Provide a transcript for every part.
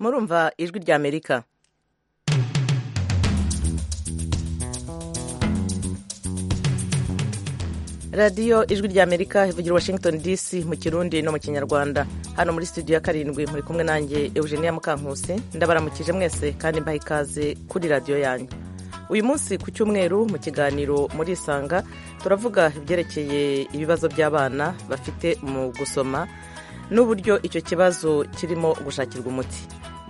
murumva ijwi ry'amerika radiyo ijwi ry'amerika ivugira washington dc mu kirundi no mu kinyarwanda hano muri studio ya karindwi muri kumwe nanjye eugenia mukankusi ndabaramukije mwese kandi mbaha ikaze kuri radiyo yanyu uyu munsi ku cyumweru mu kiganiro murisanga turavuga ibyerekeye ibibazo by'abana bafite mu gusoma n'uburyo icyo kibazo kirimo gushakirwa umuti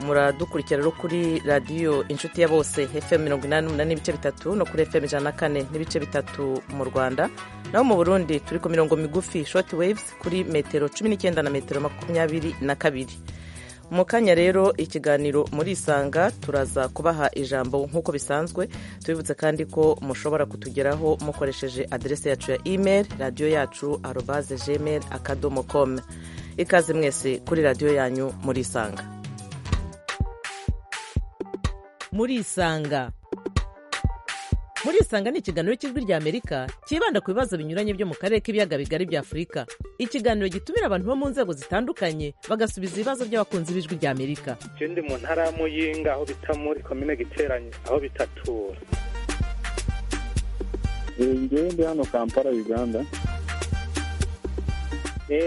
muradukurikira rero kuri radiyo inshuti ya bose fm mirongo inani n'umunani n'ibice bitatu no kuri fm ijana na kane n'ibice bitatu mu rwanda naho mu burundi turi ku mirongo migufi shoti waves kuri metero cumi n'icyenda na metero makumyabiri na kabiri mu kanya rero ikiganiro murisanga turaza kubaha ijambo nk'uko bisanzwe tubibutse kandi ko mushobora kutugeraho mukoresheje aderesi yacu ya email radiyo yacu arobaze gmail akadomo com ikaze mwese kuri radiyo yanyu murisanga murisanga murisanga ni ikiganiro cy'ijwi ry'amerika cyibanda ku bibazo binyuranye byo mu karere k'ibiyaga bigari bya afurika ikiganiro gitumira abantu bo mu nzego zitandukanye bagasubiza ibibazo by'abakunzi b'ijwi ry'amerika ikindi mu ntara ya muyinga aho bita muri komine giteranye aho bitatura ngende hano kampala uganda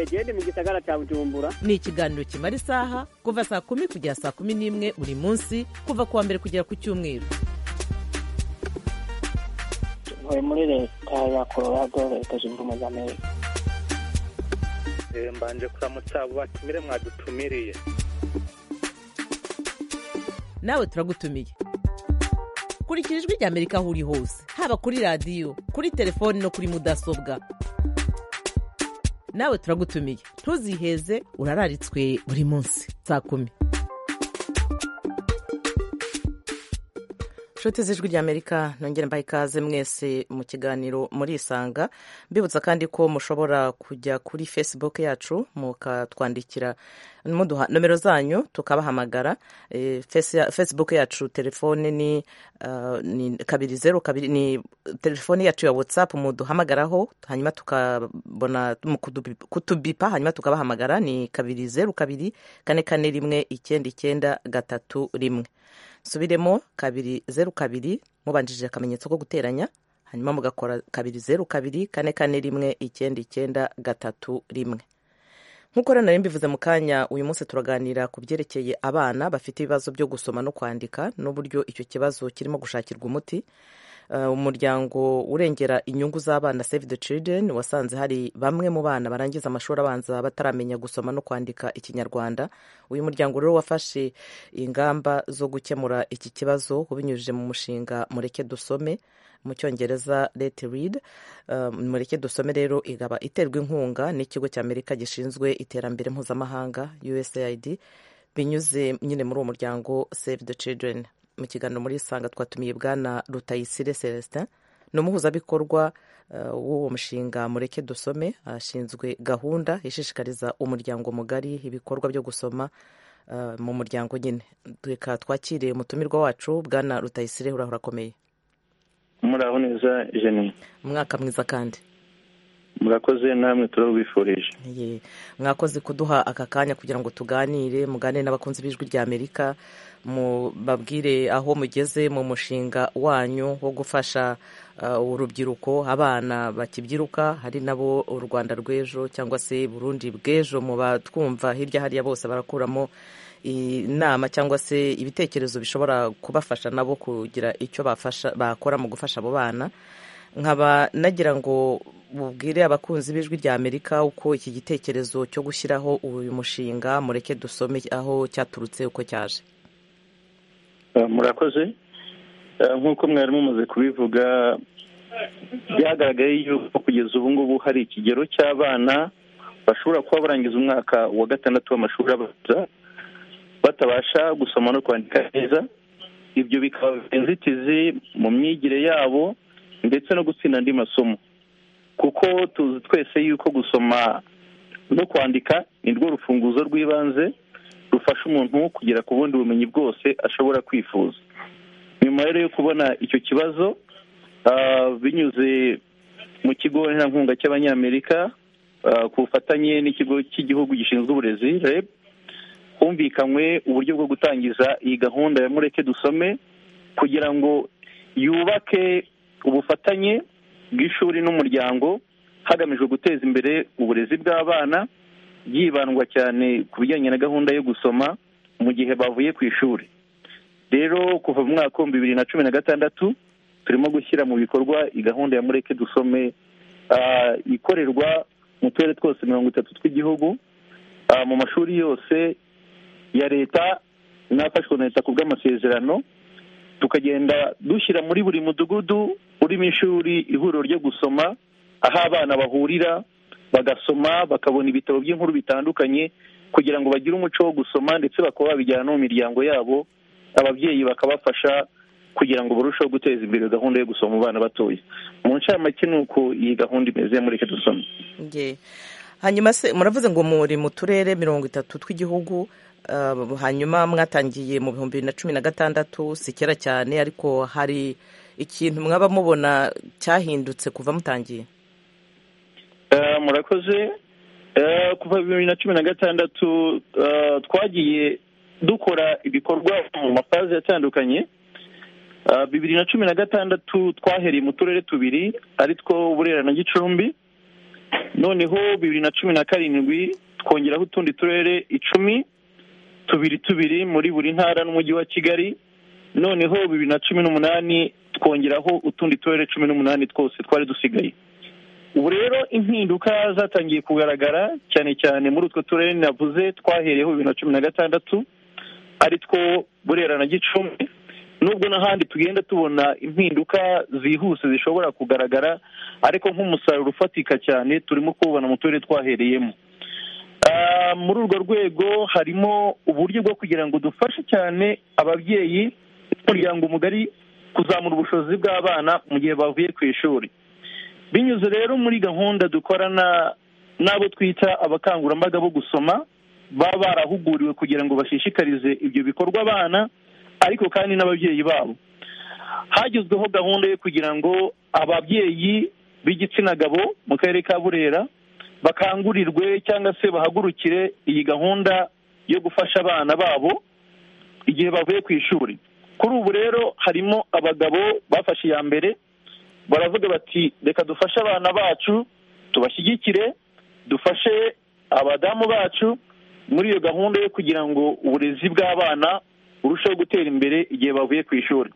gende mu gisagara cya bujumbura ni ikiganiro kimara isaha kuva saa kumi kugera saa kumi n'imwe buri munsi kuva ku wa mbere kugera ku cyumweru tuvuye muri leta ya colorado leta zunze ubumwe za amerika mbanje kuramutsa abo batumire mwadutumiriye nawe turagutumiye kurikira ijwi rya amerika aho uri hose haba kuri radiyo kuri telefoni no kuri mudasobwa nawe turagutumiye ntuziheze urararitswe buri munsi saa kumi inshuti z'ijwi ry'amerika nongere mbaha ikaze mwese mu kiganiro murisanga mbibutsa kandi ko mushobora kujya kuri facebook yacu mukatwandikira muduha nomero zanyu tukabahamagara facebook yacu telefone ni kabiri zeru kabiri ni telefone yacu ya whatsapp muduhamagaraho hanyuma tukabona kutubipa hanyuma tukabahamagara ni kabiri zeru kabiri kane kane rimwe icyenda icyenda gatatu rimwe subiremo kabiri zeru kabiri mubanjije akamenyetso ko guteranya hanyuma mugakora kabiri zeru kabiri kane kane rimwe icyenda icyenda gatatu rimwe nk'uko rero nari mbivuze mu kanya uyu munsi turaganira ku byerekeye abana bafite ibibazo byo gusoma no kwandika n'uburyo icyo kibazo kirimo gushakirwa umuti umuryango urengera inyungu z'abana save the children wasanze hari bamwe mu bana barangiza amashuri abanza bataramenya gusoma no kwandika ikinyarwanda uyu muryango rero wafashe ingamba zo gukemura iki kibazo ubinyujije mu mushinga mureke dusome mu cyongereza let read mureke dusome rero igaba iterwa inkunga n'ikigo cy'amerika gishinzwe iterambere mpuzamahanga usaid binyuze nyine muri uwo muryango save the children mu kiganiro muri isanga twatumiye bwana rutayisire celestin ni umuhuzabikorwa w'uwo mushinga mureke dusome ashinzwe gahunda ishishikariza umuryango mugari ibikorwa byo gusoma mu muryango nyine reka twakire umutumirwa wacu bwana rutayisire urahora akomeye muraho neza jeni umwaka mwiza kandi murakoze namwe turabifurije mwakoze kuduha aka kanya kugira ngo tuganire muganire n'abakunzi b'ijwi ry'amerika babwire aho mugeze mu mushinga wanyu wo gufasha urubyiruko abana bakibyiruka hari nabo u rwanda rw'ejo cyangwa se burundi bw'ejo mu batwumva hirya hariya bose barakuramo inama cyangwa se ibitekerezo bishobora kubafasha nabo kugira icyo bakora mu gufasha abo bana nkaba nagira ngo bubwire abakunzi b'ijwi rya amerika uko iki gitekerezo cyo gushyiraho uyu mushinga mureke dusome aho cyaturutse uko cyaje murakoze nk'uko mwari mumaze kubivuga byagaragaye yuko kugeza ubu ngubu hari ikigero cy'abana bashobora kuba barangiza umwaka wa gatandatu w'amashuri abanza batabasha gusoma no kwandika neza ibyo bikaba inzitizi mu myigire yabo ndetse no gutsinda andi masomo kuko tuzi twese yuko gusoma no kwandika ni rwo rufunguzo rw'ibanze rufasha umuntu kugera ku bundi bumenyi bwose ashobora kwifuza nyuma rero yo kubona icyo kibazo binyuze mu kigo nterankunga cy'abanyamerika ku bufatanye n'ikigo cy'igihugu gishinzwe uburezi reb humvikanywe uburyo bwo gutangiza iyi gahunda ya mureke dusome kugira ngo yubake ubufatanye bw'ishuri n'umuryango hagamijwe guteza imbere uburezi bw'abana byibandwa cyane ku bijyanye na gahunda yo gusoma mu gihe bavuye ku ishuri rero kuva mu mwaka w'ibihumbi bibiri na cumi na gatandatu turimo gushyira mu bikorwa iyi gahunda ya mureke dusome ikorerwa mu turere twose mirongo itatu tw'igihugu mu mashuri yose ya leta n'afashwe na leta ku bw'amasezerano tukagenda dushyira muri buri mudugudu urimo ishuri ihuriro ryo gusoma aho abana bahurira bagasoma bakabona ibitabo by'inkuru bitandukanye kugira ngo bagire umuco wo gusoma ndetse bakaba babijyana no mu miryango yabo ababyeyi bakabafasha kugira ngo barusheho guteza imbere gahunda yo gusoma mu bana batoya mu ncamake ni uko iyi gahunda imeze muri reka dusome hanyuma se muravuze ngo muri mu turere mirongo itatu tw'igihugu hanyuma mwatangiye mu bihumbi bibiri na cumi na gatandatu si kera cyane ariko hari ikintu mwaba mubona cyahindutse kuva mutangiye murakoze kuva bibiri na cumi na gatandatu twagiye dukora ibikorwa mu mafaze atandukanye bibiri na cumi na gatandatu twahereye mu turere tubiri ari two burera na gicumbi noneho bibiri na cumi na karindwi twongeraho utundi turere icumi tubiri tubiri muri buri ntara n'umujyi wa kigali noneho bibiri na cumi n'umunani twongeraho utundi turere cumi n'umunani twose twari dusigaye ubu rero impinduka zatangiye kugaragara cyane cyane muri utwo turere navuze twahereyeho bibiri na cumi na gatandatu ari two burera na gicumbi nubwo n'ahandi tugenda tubona impinduka zihuse zishobora kugaragara ariko nk'umusaruro ufatika cyane turimo kuwubona mu turere twahereyemo muri urwo rwego harimo uburyo bwo kugira ngo dufashe cyane ababyeyi n'umuryango mugari kuzamura ubushobozi bw'abana mu gihe bavuye ku ishuri binyuze rero muri gahunda dukorana n'abo twita abakangurambaga bo gusoma baba barahuguriwe kugira ngo bashishikarize ibyo bikorwa abana ariko kandi n'ababyeyi babo hagezweho gahunda yo kugira ngo ababyeyi b'igitsina gabo mu karere ka burera bakangurirwe cyangwa se bahagurukire iyi gahunda yo gufasha abana babo igihe bavuye ku ishuri kuri ubu rero harimo abagabo bafashe iya mbere baravuga bati reka dufashe abana bacu tubashyigikire dufashe abadamu bacu muri iyo gahunda yo kugira ngo uburezi bw'abana burushaho gutera imbere igihe bavuye ku ishuri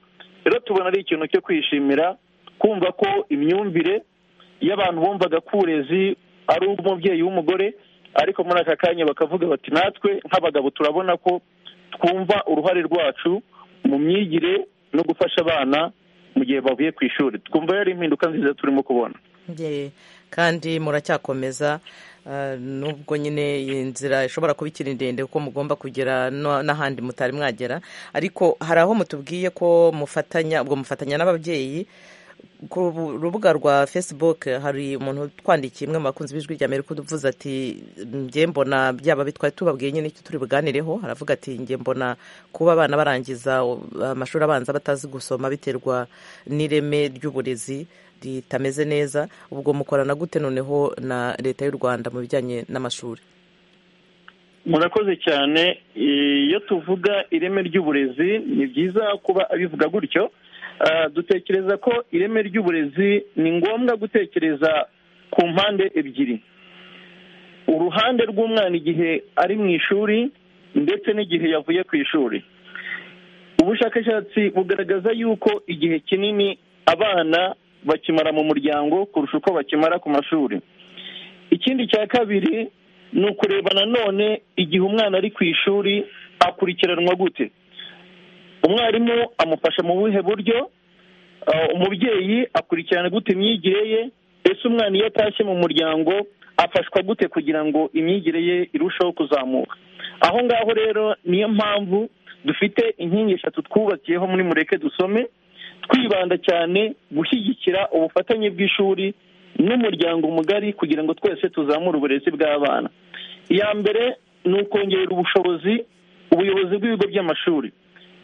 rero tubona ari ikintu cyo kwishimira kumva ko imyumvire y'abantu bumvaga ko uburezi ari ubw'umubyeyi w'umugore ariko muri aka kanya bakavuga bati natwe nk'abagabo turabona ko twumva uruhare rwacu mu myigire no gufasha abana mu gihe bavuye ku ishuri twumva yari impinduka nziza turimo kubona kandi muracyakomeza nubwo nyine iyi nzira ishobora kuba ikiri ndende kuko mugomba kugera n'ahandi mutari mwagera ariko hari aho mutubwiye ko mufatanya ubwo mufatanya n'ababyeyi ku rubuga rwa facebook hari umuntu twandikiye imwe mu bakunzi b'ijwi rya amerika uvuze ati njye mbona byaba bitwaye tubabwiye nyine icyo turi buganireho aravuga ati njye mbona kuba abana barangiza amashuri abanza batazi gusoma biterwa n'ireme ry'uburezi ritameze neza ubwo mukorana gute noneho na leta y'u rwanda mu bijyanye n'amashuri murakoze cyane iyo tuvuga ireme ry'uburezi ni byiza kuba abivuga gutyo dutekereza ko ireme ry'uburezi ni ngombwa gutekereza ku mpande ebyiri uruhande rw'umwana igihe ari mu ishuri ndetse n'igihe yavuye ku ishuri ubushakashatsi bugaragaza yuko igihe kinini abana bakimara mu muryango kurusha uko bakimara ku mashuri ikindi cya kabiri ni ukureba nanone igihe umwana ari ku ishuri akurikiranwa gute umwarimu amufasha mu buhe buryo umubyeyi akurikirana gute imyigire ye ese umwana iyo atashye mu muryango afashwa gute kugira ngo imyigire ye irusheho kuzamuka aho ngaho rero niyo mpamvu dufite inkingi eshatu twubakiyeho muri mureke dusome twibanda cyane gushyigikira ubufatanye bw'ishuri n'umuryango mugari kugira ngo twese tuzamure uburezi bw'abana iya mbere ni ukongerera ubushobozi ubuyobozi bw'ibigo by'amashuri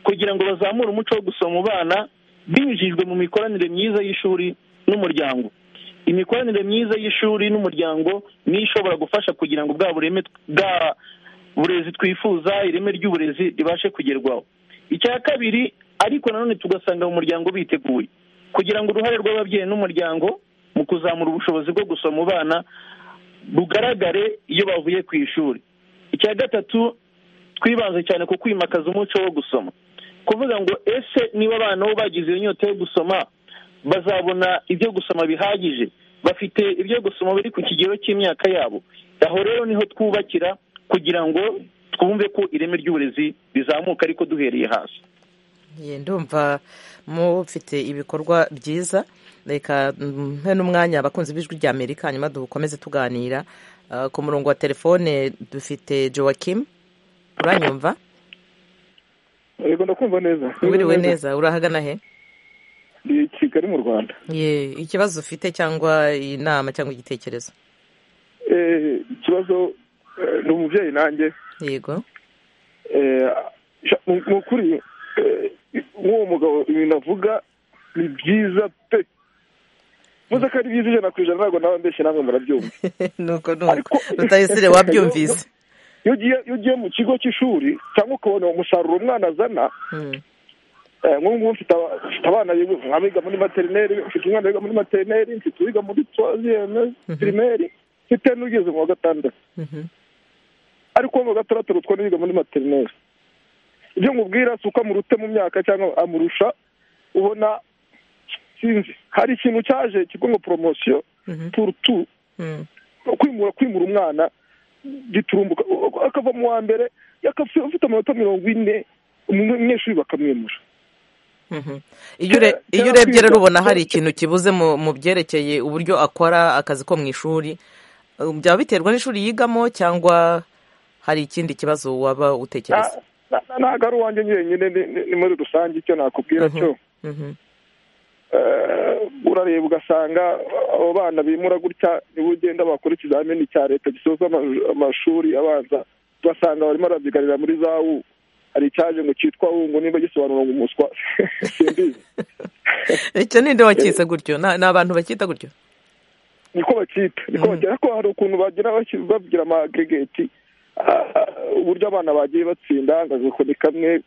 kugira ngo bazamure umuco wo gusoma abana binyujijwe mu mikoranire myiza y'ishuri n'umuryango imikoranire myiza y'ishuri n'umuryango niyo ishobora gufasha kugira ngo bwa bureme uburezi twifuza ireme ry'uburezi ribashe kugerwaho icya kabiri ariko nanone tugasanga mu muryango biteguye kugira ngo uruhare rw'ababyeyi n'umuryango mu kuzamura ubushobozi bwo gusoma bana bugaragare iyo bavuye ku ishuri icya gatatu twibanze cyane ku kwimakaza umuco wo gusoma kuvuga ngo ese niba abana bo bagize iyo nyota yo gusoma bazabona ibyo gusoma bihagije bafite ibyo gusoma biri ku kigero cy'imyaka yabo aho rero niho twubakira kugira ngo twumve ko ireme ry'uburezi rizamuka ariko duhereye hasi ndumva mufite ibikorwa byiza reka mpe n'umwanya abakunzi b'ijwi rya amerika hanyuma dukomeze tuganira ku murongo wa telefone dufite joakim uranyumva yego ndakumva neza wiriwe neza urahagana he ni kigali mu rwanda ikibazo ufite cyangwa inama cyangwa igitekerezo ikibazo ni umubyeyi nanjye yego ni ukuri nk'uwo mugabo ibintu avuga ni byiza pe muze ko ari byiza ijana ku ijana ntabwo nawe mbese namwe murabyumva nuko nuko rutayisire wabyumvise iyo ugiye mu kigo cy'ishuri cyangwa ukabona uwo musaruro umwana azana nk'ubu ngubu mfite abana biga muri materineri mfite umwana wiga muri materineri mfite uwiga muri tuwaziyeme pirimeri mfite n'ugeze mu wa gatandatu ariko uwo mu wa gatandatu rutwa n'ibiga muri materineri ibyo nkubwira si uko amurute mu myaka cyangwa amurusha ubona sinzi hari ikintu cyaje kigo ngo poromosiyo turutu kwimura kwimura umwana giturumbuka akava mu wa mbere afite amanota mirongo ine umunyeshuri bakamwimura iyo urebye rero ubona hari ikintu kibuze mu byerekeye uburyo akora akazi ko mu ishuri byaba biterwa n'ishuri yigamo cyangwa hari ikindi kibazo waba utekereza ntabwo ari uwanjye nyine ni muri rusange icyo nakubwira cyo urareba ugasanga abo bana bimura gutya niba ugenda bakora ikizamini cya leta gisoza amashuri abanza ugasanga barimo barabyigarira muri za u hari icyaje ngo cyitwa wungu niba gisobanura ngo umuswa icyo ninde wacyitse gutyo ni abantu bacyita gutyo niko bacyita niko bacyita ariko hari ukuntu bagira babwira amagegeti uburyo abana bagiye batsinda ngo agakoni kamwe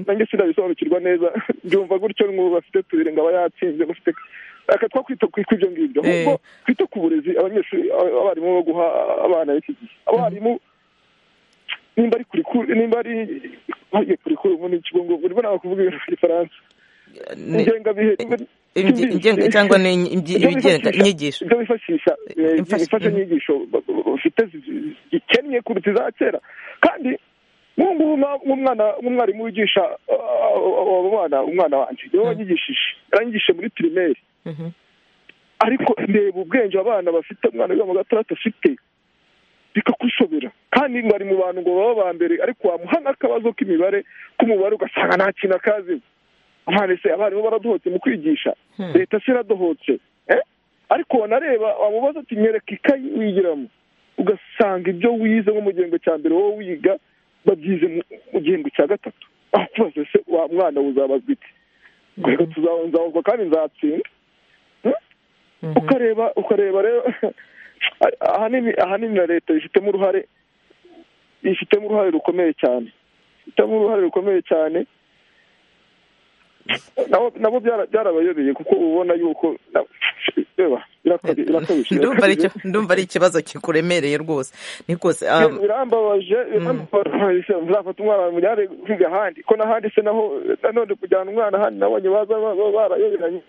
nange sinabisobanukirwa neza byumva gutyo nk'ubu bafite tubiri ngo aba yatsinze bafite akatwa kwita ku ibyo ngibyo ahubwo twite ku burezi abanyeshuri abarimu bo guha abana b'iki gihe abarimu nimba ari kurikuru nimba ari kurikuru muri ikigo ngo urimo ntabwo kuvuga ibintu by'igifaransa ingengabihe cyangwa inyigisho ibyo bifashisha imfashanyigisho bafite zikennye kuruta iza kera kandi nk'ubu nk'umwarimu wigisha abo bana umwana wanjye niwe wanyigishije yaranyigishije muri pirimeri ariko reba ubwenge abana bafite umwana wiga mu gatandatu afite bikakushobera kandi ngo ari mu bantu ngo baba ba mbere ariko wamuha n'akabazo k'imibare k'umubare ugasanga nta kintu akaziho ese abarimu baradohotse mu kwigisha leta se iradohotse ariko wanareba wamubaza ati nyereka ikayi wigiramo ugasanga ibyo wize nko mu gihembwe cya mbere wowe wiga babyize mu gihembwe cya gatatu aho kubaza se wa mwana uzabazwa iki reka tuzabazwa kandi nzatsinda ukareba ukareba rero ahanini ahanini na leta ifitemo uruhare ifitemo uruhare rukomeye cyane ifitemo uruhare rukomeye cyane nabo byarabayobeye kuko ubona yuko ndumva ari ikibazo kikuremereye rwose ni rwose birambabaje muzafata umwana wawe mujyane kwiga ahandi ko n'ahandi se naho nanone kujyana umwana ahandi nabonye baza barayoberanye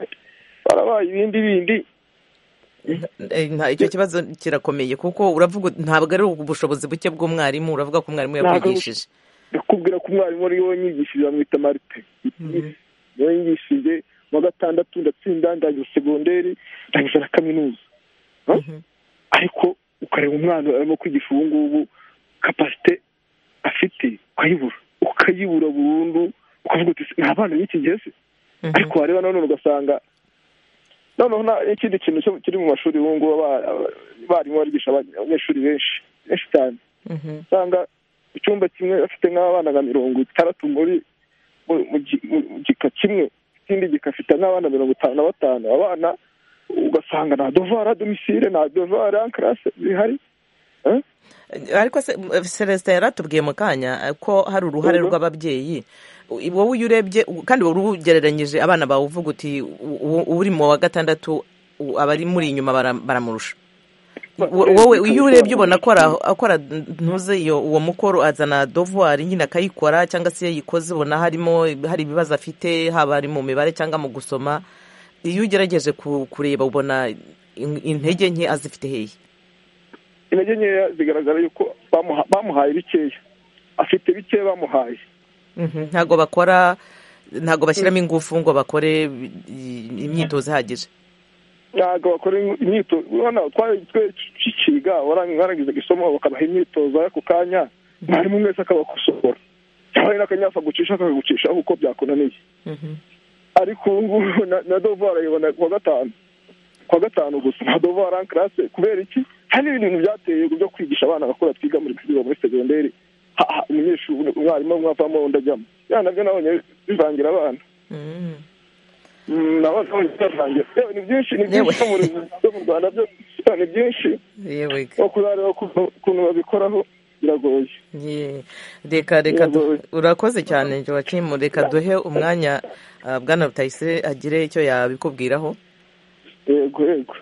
barabaye ibindi bindi icyo kibazo kirakomeye kuko uravuga ntabwo ari ubushobozi buke bw'umwarimu uravuga ko umwarimu yakwigishije ndakubwira ko umwarimu ari wowe nyigishije bamwita marite niwe yigishije mu wa gatandatu ndatsinda ndangiza segonderi ndangiza na kaminuza ariko ukareba umwana arimo kwigisha ubu ngubu kapasite afite ukayibura ukayibura burundu ukavuga uti ni abana b'iki gihe se ariko wareba nanone ugasanga noneho n'ikindi kintu kiri mu mashuri ubu ngubu abarimu barigisha abanyeshuri benshi benshi cyane usanga icyumba kimwe afite nk'abana nka mirongo itandatu muri mu gika kimwe ikindi gika afite nk'abana mirongo itanu na batanu abana ugasanga nta dovara domisire nta dovara karase zihari ariko se celestin yaratubwiye mu kanya ko hari uruhare rw'ababyeyi wowe iyo urebye kandi wari ugereranyije abana bawe uvuga uti uri mu wa gatandatu abari muri inyuma baramurusha wowe iyo urebye ubona akora ntuze iyo uwo mukoro azana dovuwari nyine akayikora cyangwa se iyo ayikoze ubona harimo hari ibibazo afite haba ari mu mibare cyangwa mu gusoma iyo ugerageje kureba ubona intege nke azifite hehe intege nkeya zigaragara yuko bamuhaye bikeya afite bikeya bamuhaye ntabwo bakora ntabwo bashyiramo ingufu ngo bakore imyitozo ihagije ntabwo bakora imyitozo urabona twari tukiga warangiza isomo bakabaha imyitozo ako kanya mwarimu mwese akabakosora cyangwa n'akanyafa gucisha akagucisha kuko byakunaniye ariko ubu ngubu na dovuwari ayibona kuwa gatanu kuwa gatanu gusa na dovuwari ankarase kubera iki hari ibintu byateye byo kwigisha abana bakora twiga muri kwiga muri segonderi umunyeshuri umwarimu mwavamo undi ajyamo ya nabyo nabonye bivangira abana nabo nabonye bivangira yewe ni byinshi ni byinshi mu byo mu rwanda byo ni byinshi kurareba ukuntu babikoraho biragoye reka reka urakoze cyane jowakimu reka duhe umwanya bwana rutayisire agire icyo yabikubwiraho yego yego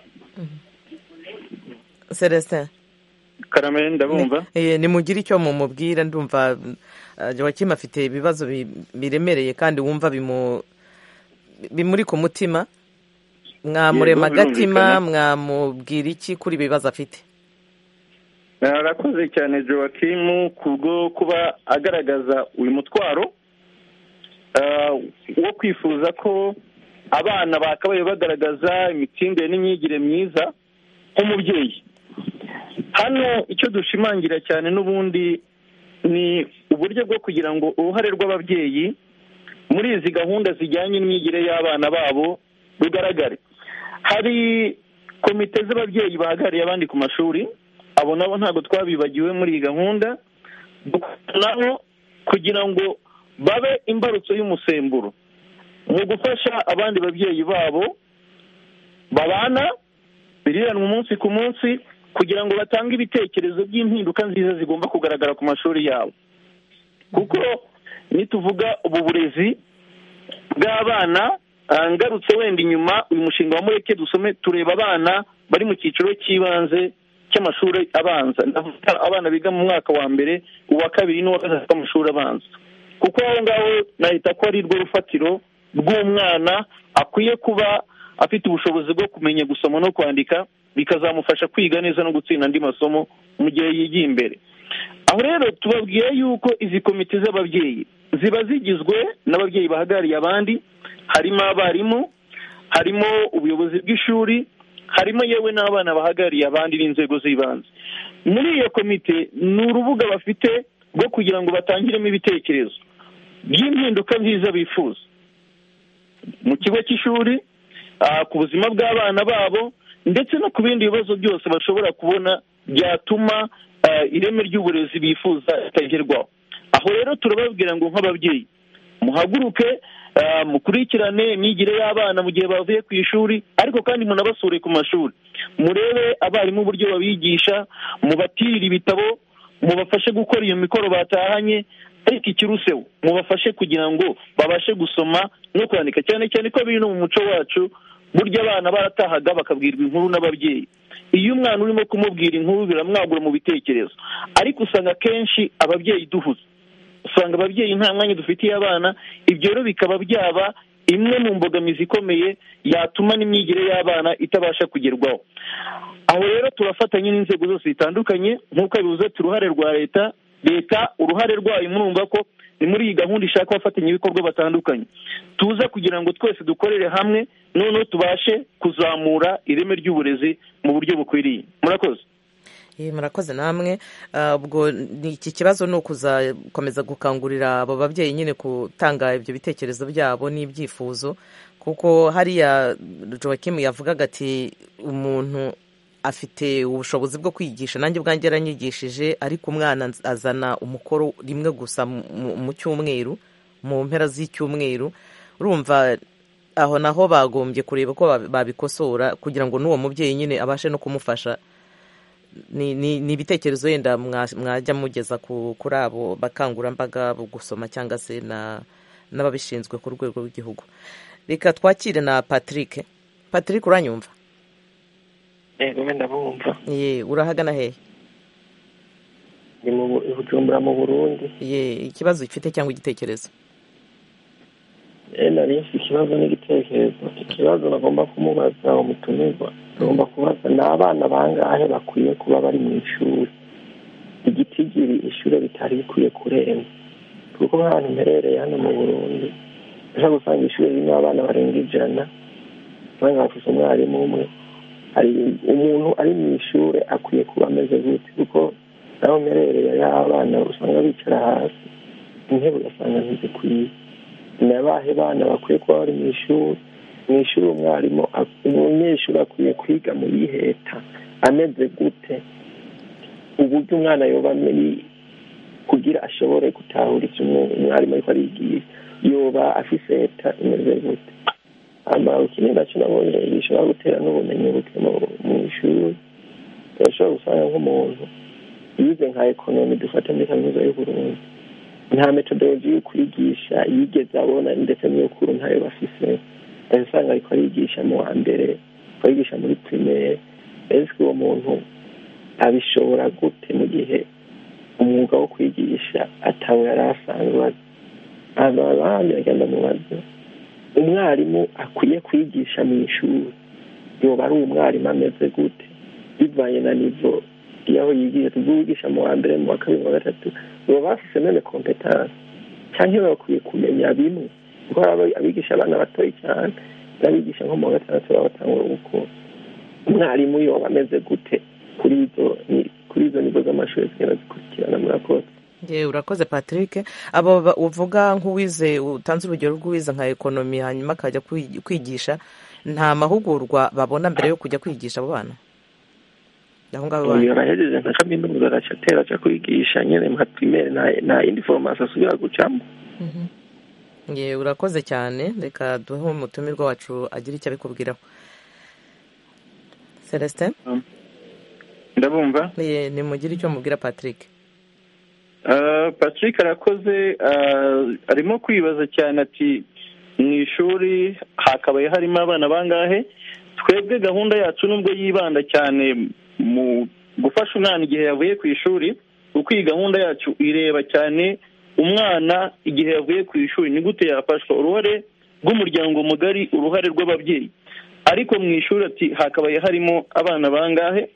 celestin karame ndabumva nimugire icyo mumubwira ndumva jowakimu afite ibibazo biremereye kandi wumva bimuri ku mutima mwamurema agatima mwamubwira iki kuri ibibazo afite arakoze cyane jowakimu kubwo kuba agaragaza uyu mutwaro wo kwifuza ko abana bakabaye bagaragaza imitindire n'imyigire myiza nk'umubyeyi hano icyo dushimangira cyane n'ubundi ni uburyo bwo kugira ngo uruhare rw'ababyeyi muri izi gahunda zijyanye n'imyigire y'abana babo rugaragare hari komite z'ababyeyi bahagarariye abandi ku mashuri abo nabo ntabwo twabibagiwe muri iyi gahunda dukoranaho kugira ngo babe imbarutso y'umusemburo mu gufasha abandi babyeyi babo babana biriranwa umunsi ku munsi kugira ngo batange ibitekerezo by'impinduka nziza zigomba kugaragara ku mashuri yabo kuko nituvuga ubu burezi bw'abana ngarutse wenda inyuma uyu mushinga wa mureke dusome tureba abana bari mu cyiciro cy'ibanze cy'amashuri abanza ndavuga abana biga mu mwaka wa mbere uwa kabiri n'uwa gatatu w'amashuri abanza kuko aho ngaho nahita ko ari rwo rufatiro rw'umwana akwiye kuba afite ubushobozi bwo kumenya gusoma no kwandika bikazamufasha kwiga neza no gutsinda andi masomo mu gihe yigiye imbere aho rero tubabwiye yuko izi komite z'ababyeyi ziba zigizwe n'ababyeyi bahagarariye abandi harimo abarimu harimo ubuyobozi bw'ishuri harimo yewe n'abana bahagarariye abandi n'inzego z'ibanze muri iyo komite ni urubuga bafite rwo kugira ngo batangiremo ibitekerezo by'impinduka nziza bifuza mu kigo cy'ishuri ku buzima bw'abana babo ndetse no ku bindi bibazo byose bashobora kubona byatuma ireme ry'uburezi bifuza ritagerwaho aho rero turababwira ngo nk'ababyeyi muhaguruke mukurikirane imyigire y'abana mu gihe bavuye ku ishuri ariko kandi munabasure ku mashuri murebe abarimu uburyo babigisha mubatirire ibitabo mubafashe gukora iyo mikoro batahanye ariko ikiruseho mubafashe kugira ngo babashe gusoma no kwandika cyane cyane ko biri no mu muco wacu burya abana baratahaga bakabwirwa inkuru n'ababyeyi iyo umwana urimo kumubwira inkuru biramwagura mu bitekerezo ariko usanga akenshi ababyeyi duhuze usanga ababyeyi nta mwanya dufitiye abana ibyo rero bikaba byaba imwe mu mbogamizi ikomeye yatuma n'imyigire y'abana itabasha kugerwaho aho rero turafatanya n'inzego zose zitandukanye nk'uko bivuze ati uruhare rwa leta leta uruhare rwayo murumva ko ni muri iyi gahunda ishaka abafatanyabikorwa batandukanye tuza kugira ngo twese dukorere hamwe noneho tubashe kuzamura ireme ry'uburezi mu buryo bukwiriye murakoze murakoze namwe ubwo iki kibazo ni ukuzakomeza gukangurira abo babyeyi nyine gutanga ibyo bitekerezo byabo n'ibyifuzo kuko hariya jowakimu yavugaga ati umuntu afite ubushobozi bwo kwigisha nanjye ubwanjye yaranyigishije ariko umwana azana umukoro rimwe gusa mu cyumweru mu mpera z'icyumweru urumva aho naho bagombye kureba ko babikosora kugira ngo n'uwo mubyeyi nyine abashe no kumufasha ni ni- ni ibitekerezo wenda mwa- mwajya mugeza ku- kuri abo bakangurambaga bo gusoma cyangwa se na n'ababishinzwe ku rwego rw'igihugu reka twakire na patrick patrick uranyumva yego wenda bumva ye urahagana hehe ndi mu Bu- i bujumbura mu burundi ye ikibazo ufite cyangwa igitekerezo Eh, nari nafite ikibazo n'igitekerezo ikibazo bagomba kumubaza umutumirwa bagomba kubaza ni abana bangahe bakwiye kuba bari mu ishuri igitigiri ishuri bitari bikwiye kurenza kuko nk'ahantu mperereye hano mu burundi ushobora gusanga ishuri ririmo abana barenga ijana usanga bafite umwarimu umwe hari umuntu ari mu ishuri akwiye kuba ameze gutya kuko naho mperereye y'abana usanga bicara hasi intebe ugasanga ntizikwiye ni abahe bana bakwiye kuba bari mu ishuri mu ishuri umwarimu ak- umunyeshuri akwiye kwiga mu yiheta ameze gute uburyo umwana yoba muri kugira ashobore gutahura icyo umu- umwarimu ariko arigisha yoba afise eta imeze gute ama ikindi nacyo nabonye gishobora gutera n'ubumenyi buke mu- mu ishuri urashobora gusanga nk'umuntu yize nka ekonomi dufata muri kaminuza y'u Burundi nta metodologi yo kwigisha yigeze abona ndetse n'iyokuru ntayo bafise ndetse usanga ariko arigisha mu wa mbere ariko arigisha muri pirimeri ese uwo muntu abishobora gute mu gihe umwuga wo kwigisha atawe yari asanzwe azi hanyuma abandi bagenda mubaza umwarimu akwiye kwigisha mu ishuri yoba ari umwarimu ameze gute bivanye na nivo y'aho yigisha tubwo wigisha mu wa mbere mu wa kabiri mu wa gatatu baba bafise none kompetanse cyangwa iyo bakwiye kumenya bimwe kuko hari abi- abigisha abana batoyi cyane n'abigisha nko mu wa gatandatu baba batangura gukura umwarimu yoba ameze gute kuri izo ni- kuri izo nigo z'amashuri zigenda zikurikirana murakoze ye urakoze patrick abo ba- uvuga nk'uwize utanze urugero rw'uwize nka ekonomi hanyuma akajya kwi- kwigisha nta mahugurwa babona mbere yo kujya kwigisha abo bana aho ngaho ubu bana yabahejeje nka kaminuza araca atera aca kwigisha nyine nka pirimeri nta- nta indi foromasi asubira gucamo ye urakoze cyane reka duhe umutumirwa wacu agira icyo abikubwiraho celestin ndabumva ye nimugire icyo mubwira patrick Ah, patrick arakoze ah, arimo kwibaza cyane ati mu ishuri hakabaye harimo abana bangahe twebwe gahunda yacu nubwo yibanda cyane mu gufasha umwana igihe yavuye ku ishuri kuko iyi gahunda yacu ireba cyane umwana igihe yavuye ku ishuri ni gute yafashwa uruhare rw'umuryango mugari uruhare rw'ababyeyi ariko mu ishuri ati hakabaye harimo abana bangahe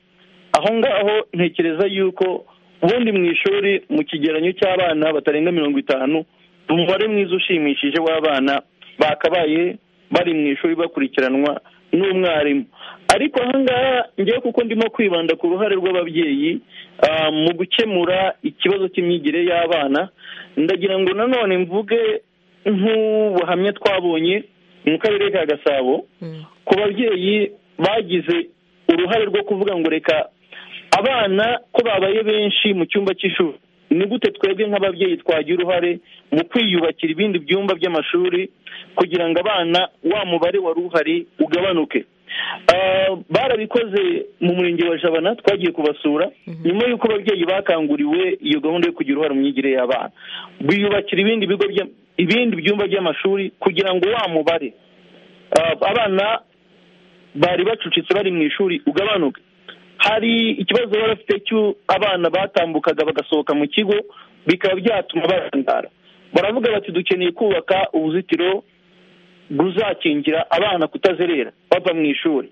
aho ngaho ntekereza yuko ubundi mu ishuri mu kigeranyo cy'abana batarenga mirongo itanu umubare mwiza ushimishije w'abana bakabaye bari mu ishuri bakurikiranwa n'umwarimu ariko aha ngaha ngewe kuko ndimo kwibanda ku ruhare rw'ababyeyi ah, mu gukemura ikibazo cy'imyigire y'abana ndagira ngo nanone mvuge nk'ubuhamya twabonye mu karere ka gasabo ku babyeyi bagize uruhare rwo kuvuga ngo reka abana ko babaye benshi mu cyumba cy'ishuri ni gute twebwe nk'ababyeyi twagira uruhare mu kwiyubakira ibindi byumba by'amashuri kugira ngo abana wa mubare wari uhari ugabanuke Ah, barabikoze mu murenge wa jabana twagiye kubasura nyuma y'uko ababyeyi bakanguriwe iyo gahunda yo kugira uruhare mu myigire y'abana biyubakira ibindi bigo bya- ibindi byumba by'amashuri kugira ngo wa mubare Ah, abana bari bacucitse bari mu ishuri ugabanuka hari ikibazo bari bafite cyo abana batambukaga bagasohoka mu kigo bikaba byatuma barangara baravuga bati dukeneye kubaka uruzitiro ruzakingira abana kutazerera bava mu ishuri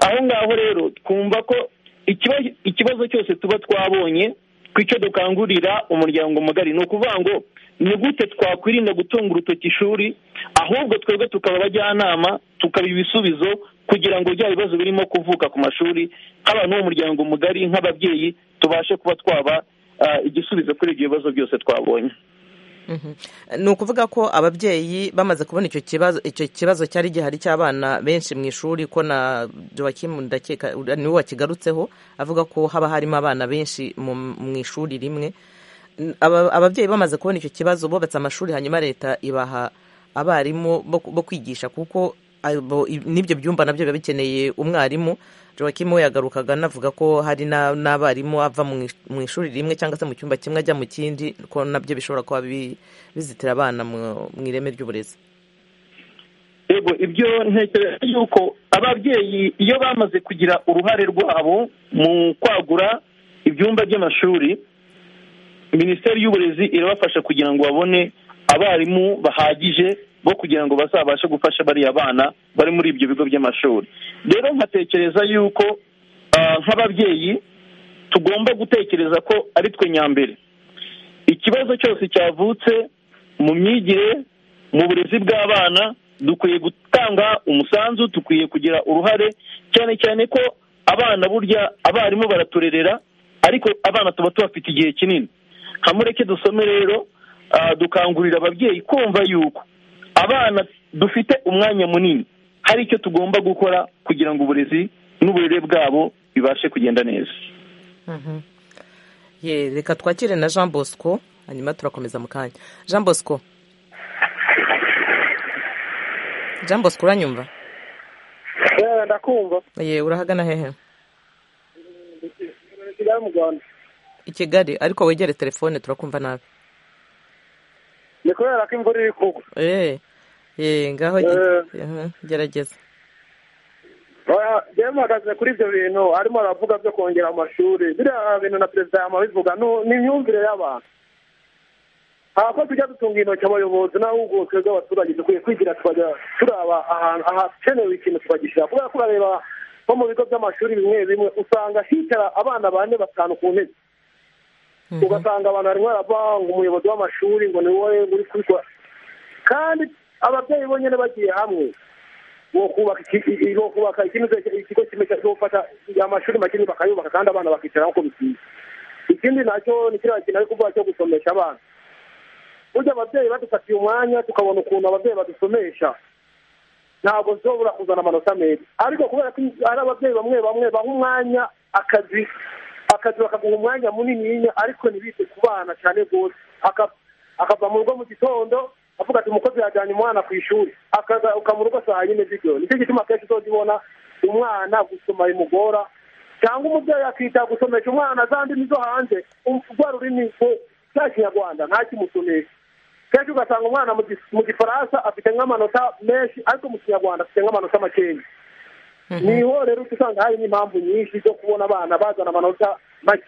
aho ngaho rero twumva ko ikiba- ikibazo cyose tuba twabonye ku icyo dukangurira umuryango mugari ni ukuvuga ngo ni gute twakwirinda gutunga urutoki ishuri ahubwo twebwe tukaba abajyanama tukaba ibisubizo kugira ngo bya bibazo birimo kuvuka ku mashuri nk'abantu b'umuryango mugari nk'ababyeyi tubashe kuba twaba ah, igisubizo kuri ibyo bibazo byose twabonye Mhm. ni ukuvuga ko ababyeyi bamaze kubona icyo kibazo icyo kibazo cyari gihari cy'abana benshi mu ishuri ko na joakim ndakeka ura- niwe wakigarutseho avuga ko haba harimo abana benshi mu mu ishuri rimwe N- aba- ababyeyi bamaze kubona icyo kibazo bubatse amashuri hanyuma leta ibaha abarimu bo ku- bo kwigisha kuko abo- i- n'ibyo byumba nabyo biba bikeneye umwarimu joakim we yagarukaga anavuga ko hari na- n'abarimu ava mu ish- mu ishuri rimwe cyangwa se mu cyumba kimwe ajya mu kindi ko nabyo bishobora kuba bi- bizitira abana mu mu ireme ry'uburezi yego ibyo ntekereza yuko ababyeyi iyo bamaze kugira uruhare rwabo mu kwagura ibyumba by'amashuri minisiteri y'uburezi irabafasha kugira ngo babone abarimu bahagije bo kugira ngo bazabashe gufasha bariya bana bari muri ibyo bigo by'amashuri rero nkatekereza yuko ah, nk'ababyeyi tugomba gutekereza ko ari twe nyambere ikibazo cyose cyavutse mu myigire mu burezi bw'abana dukwiye gutanga umusanzu dukwiye kugira uruhare cyane cyane ko abana burya abarimu baraturerera ariko abana tuba tubafite igihe kinini hamureke dusome rero ah, dukangurira ababyeyi kumva yuko abana dufite umwanya munini hari icyo tugomba gukora kugira ngo uburezi n'uburere bwabo bibashe kugenda neza Ye, reka twakire na jean bosco hanyuma turakomeza mu kanya jean bosco jean bosco uranyumva Eh, ndakumva ye urahagana hehe kigali mu rwanda i kigali ariko wegere telefone turakumva nabi ni kubera ko imvura iri kugwa Eh, eh, ngaho i- Eh. aha, gerageza Oya, njyewe mpagaze kuri ibyo bintu arimo aravuga byo kongera amashuri biriya bintu na perezida yamabivuga nu- ni imyumvire y'abantu ntabwo tujya dutunga intoki abayobozi n'ahubwo twebwe abaturage dukwiye kwigira tukajya turaba ahantu ahakenewe ikintu tukagishyira kubera ko urareba nko mu bigo by'amashuri bimwe bimwe usanga hicara abana bane batanu ku ntebe ugasanga abantu barimo barava ngo umuyobozi w'amashuri ngo ni wowe uri kubikora kandi ababyeyi bonyine bagiye hamwe bo kubaka iki- i- i- bo kubaka ikindi se- ikigo kimwe cyo gufata amashuri makini bakayubaka kandi abana bakicara nk'uko bikwiye ikindi nacyo ni kiriya kintu ari kuvuga cyo gusomesha abana burya ababyeyi badufatiye umwanya tukabona ukuntu ababyeyi badusomesha ntabwo zobura kuzana amanota meza ariko kubera ko ari ababyeyi bamwe bamwe baha umwanya akazi akazi bakaguha umwanya munini ariko ntibite ku bana cyane rwose Aka- akava mu rugo mu gitondo avuga ati umukozi yajyanye umwana ku ishuri akagaruka mu rugo saa yine z'ijoro nicyo gituma akenshi uzajya ubona umwana gusoma bimugora cyangwa umubyeyi akita gusomesha umwana za ndimi zo hanze um- rwa rurimi rwo- cya kinyarwanda ntakimusomesha kenshi ugasanga umwana mu gis- mu gifaransa afite nk'amanota menshi ariko mu kinyarwanda afite nk'amanota makeya niho rero uca usanga hari n'impamvu nyinshi zo kubona abana bazana amanota make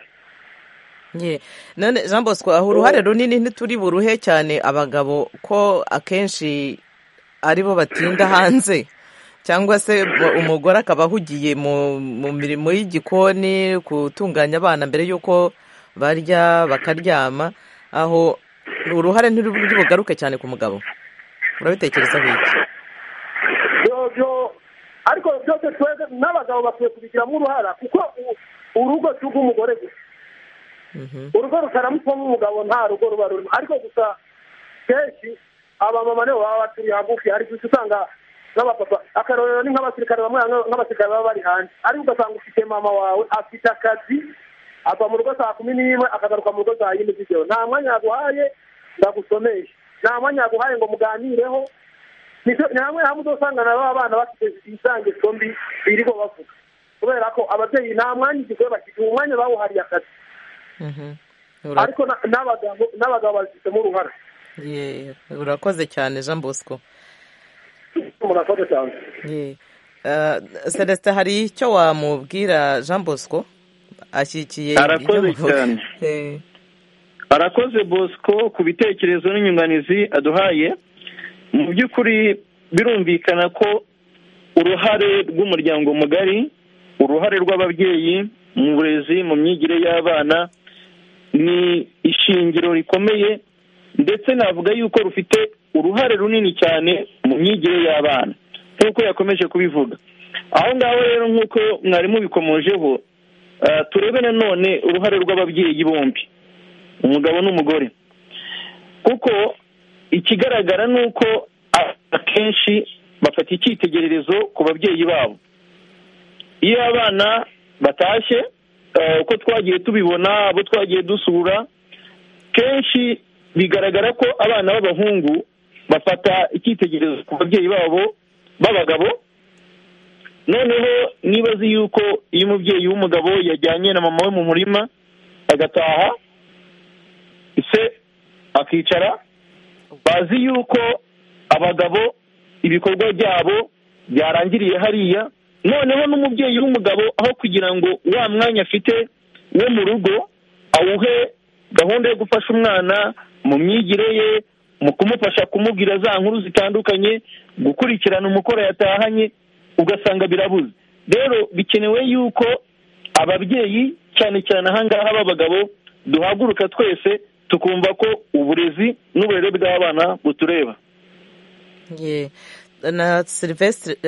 Ye, none jean bosco aho uruhare runini ntituri buruhe cyane abagabo ko akenshi ari bo batinda hanze cyangwa se mu- umugore akaba ahugiye mu mu mirimo y'igikoni gutunganya abana mbere y'uko barya bakaryama aho uruhare ntiruri bugaruke cyane ku mugabo urabitekerezaho iki byo byo ariko byose twebwe n'abagabo bakwiye kubigiramo uruhara kuko u- urugo si urw'umugore gusa urugo rutaramutsamo umugabo nta rugo ruba rurimo ariko gusa kenshi abamama nibo baba baturiye hagufi ariko uca usanga n'abapapa akarorero ni nk'abasirikare bamwe bamwe- nk'abasirikare baba bari hanze ariko ugasanga ufite mama wawe afite akazi ava mu rugo saa kumi n'imwe akagaruka mu rugo saa yine z'ijoro nta mwanya yaguhaye ndagusomeshe nta mwanya yaguhaye ngo muganireho Nicyo- ni hamwe hamwe uzasanga na ba bana bafite inzangeso mbi biriho bavuga kubera ko ababyeyi nta mwanya igihe bakigira umwanya bawuhariye akazi Mhm. Ura- ariko na- n'abagabo n'abagabo babifitemo uruhara ye, urakoze cyane jean bosco murakoze cyane Ye. Eh, Celestin hari icyo wamubwira Jean Bosco ashyigikiye ibyo Arakoze muvuga. cyane. Eh, arakoze bosco ku bitekerezo n'inyunganizi aduhaye mu by'ukuri birumvikana ko uruhare rw'umuryango mugari uruhare rw'ababyeyi mu burezi mu myigire y'abana ni ishingiro rikomeye ndetse navuga yuko rufite uruhare runini cyane mu myigire y'abana nk'uko yakomeje kubivuga aho ngaho rero nk'uko mwarimu bikomojeho ah, turebe nanone uruhare rw'ababyeyi bombi umugabo n'umugore kuko ikigaragara ni uko akenshi bafata icyitegererezo ku babyeyi babo iyo abana batashye eh, uko twagiye tubibona abo twagiye dusura kenshi bigaragara ko abana b'abahungu bafata icyitegererezo ku babyeyi babo b'abagabo noneho nibaze yuko iyo umubyeyi w'umugabo yajyanye na mama we mu murima agataha se akicara bazi yuko abagabo ibikorwa byabo byarangiriye hariya noneho n'umubyeyi w'umugabo aho kugira ngo wa mwanya afite wo mu rugo awuhe gahunda yo gufasha umwana mu myigire ye mu kumufasha kumubwira za nkuru zitandukanye gukurikirana umukoro yatahanye ugasanga birabuze rero bikenewe yuko ababyeyi cyane cyane ahangaha b'abagabo duhaguruka twese tukumva ko uburezi n'uburere bw'abana butureba na silivesitiri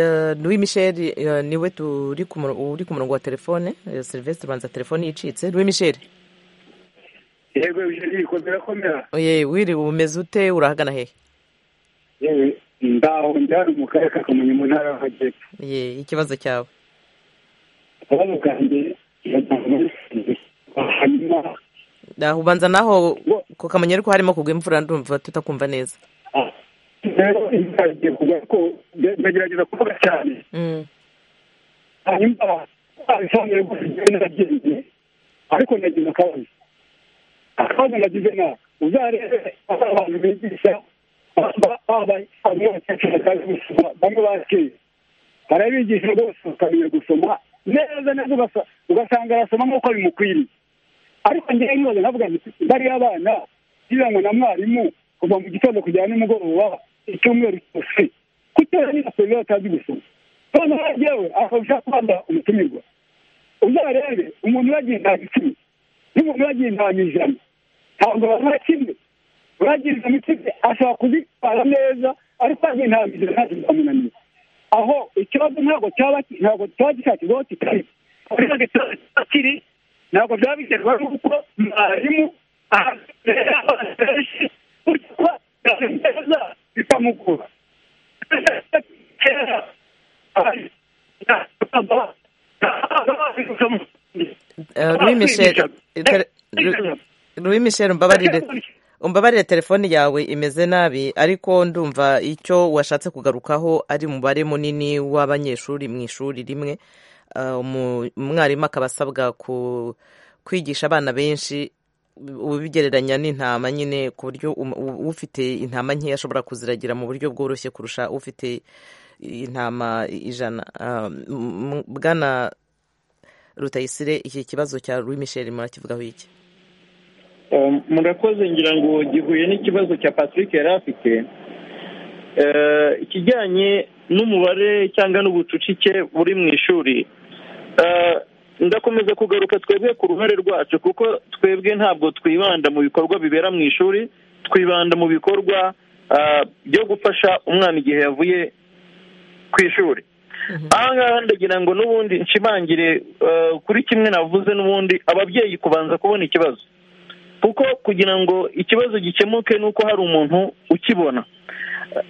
louis michel niwe uri ku murongo wa telefone silivesitiri ubanza telefone yicitse louis michel yego ibijeri bikomeye birakomera oye wiriwe umeze ute urahagana hehe yewe ndaho ndahari mu karere ka kamonyi mu ntara y'amajyepfo ye ikibazo cyawe akababo kanjye hanyuma naho ubanza naho ku kamonyi ariko harimo kugwa imvura ndumva tutakumva neza rero imvura igiye kugwa ariko ndagerageza kuvuga cyane hanyuma bisobanuye rwose njyewe naragendeye ariko nagize akabazo akabazo nagize na uzarebe abantu bigisha abakecuru bazi gusoma bamwe bakeye barabigisha rwose bakamenya gusoma neza neza ugasanga arasoma nk'uko bimukwiriye ariko ngewe nibaza nkavuga nti bariya abana biranwa na mwarimu kuva mu gitondo kugera nimugoroba icyumweru cyose kutera niba serivisi atazi gusoma noneho yewe akabasha kwambara umutumirwa uzarebe umuntu yagiye nta gicumi n'umuntu yagiye nta ijana ntabwo babura kimwe uragira izo mitsi ashobora kuzitwara neza ariko yagiye nta ijana ntacyo byamunaniye aho ikibazo ntabwo cyaba ntabwo cyaba gishakirwaho kitari kiri ntabwo byaba biterwa n'uko mwarimu ahazere abana benshi gutyo neza bikamugora louis michel umbabarire umbabarire telefone yawe imeze nabi ariko ndumva icyo washatse kugarukaho ari umubare munini w'abanyeshuri mu ishuri rimwe umwarimu akaba asabwa kwigisha abana benshi ubigereranya n'intama nyine ku buryo ufite intama nkeya ashobora kuziragira mu buryo bworoshye kurusha ufite intama ijana bwana rutayisire iki kibazo cya Louis Michel murakivugaho iki murakoze ngira ngo gihuye n'ikibazo cya patrick yari afite ikijyanye n'umubare cyangwa n'ubucucike buri mu ishuri ndakomeza kugaruka twebwe ku ruhare rwacu kuko twebwe ntabwo twibanda mu bikorwa bibera mu ishuri twibanda mu bikorwa byo gufasha umwana igihe yavuye ku ishuri ahangaha ndagira ngo n'ubundi nshimangire kuri kimwe navuze n'ubundi ababyeyi kubanza kubona ikibazo kuko kugira ngo ikibazo gikemuke ni uko hari umuntu ukibona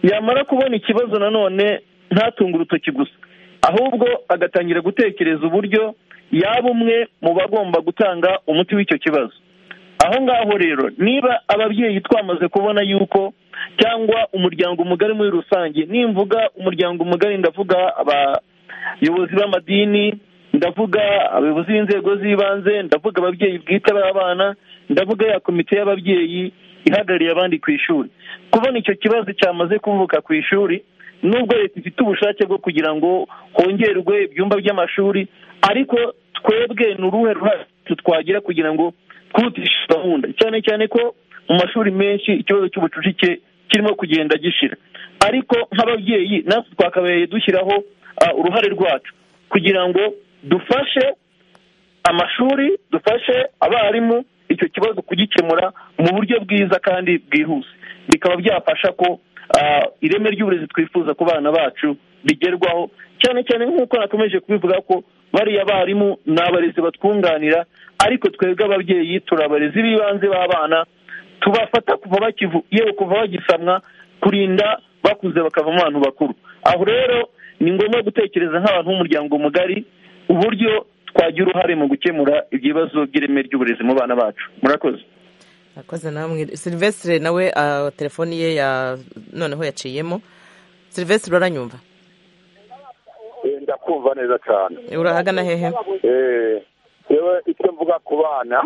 yamara kubona ikibazo nanone ntatunge urutoki gusa ahubwo agatangira gutekereza uburyo yaba umwe mu bagomba gutanga umuti w'icyo kibazo aho ngaho rero niba ababyeyi twamaze kubona yuko cyangwa umuryango mugari muri rusange nimvuga umuryango mugari ndavuga abayobozi b'amadini ndavuga abayobozi b'inzego z'ibanze ndavuga ababyeyi bwite b'abana ndavuga ya komite y'ababyeyi ihagarariye abandi ku ishuri kubona icyo kibazo cyamaze kuvuka ku ishuri nubwo leta ifite ubushake bwo kugira ngo hongerwe ibyumba by'amashuri ariko twebwe ni uruhe ruhare twagira kugira ngo twihutishe gahunda cyane cyane ko mu mashuri menshi ikibazo cy'ubucucike kirimo kugenda gishira ariko nk'ababyeyi natwe twakabaye dushyiraho uruhare rwacu kugira ngo dufashe amashuri dufashe abarimu icyo kibazo kugikemura mu buryo bwiza kandi bwihuse bikaba byafasha ko ireme ry'uburezi twifuza ku bana bacu bigerwaho cyane cyane nk'uko nakomeje kubivuga ko bariya barimu ni abarezi batwunganira ariko twebwe ababyeyi turi abarezi b'ibanze b'abana tubafata kuva bakivu yewe kuva bagisamwa kurinda bakuze bakavamo abantu bakuru aho rero ni ngombwa gutekereza nk'abantu b'umuryango mugari uburyo twagira uruhare mu gukemura ibibazo by'ireme ry'uburezi mu bana bacu murakoze murakoze namwe silivesitire nawe telefoni ye noneho yaciyemo silivesitire uranyumva kumva neza cyane urahagana hehe yewe icyo mvuga ku bana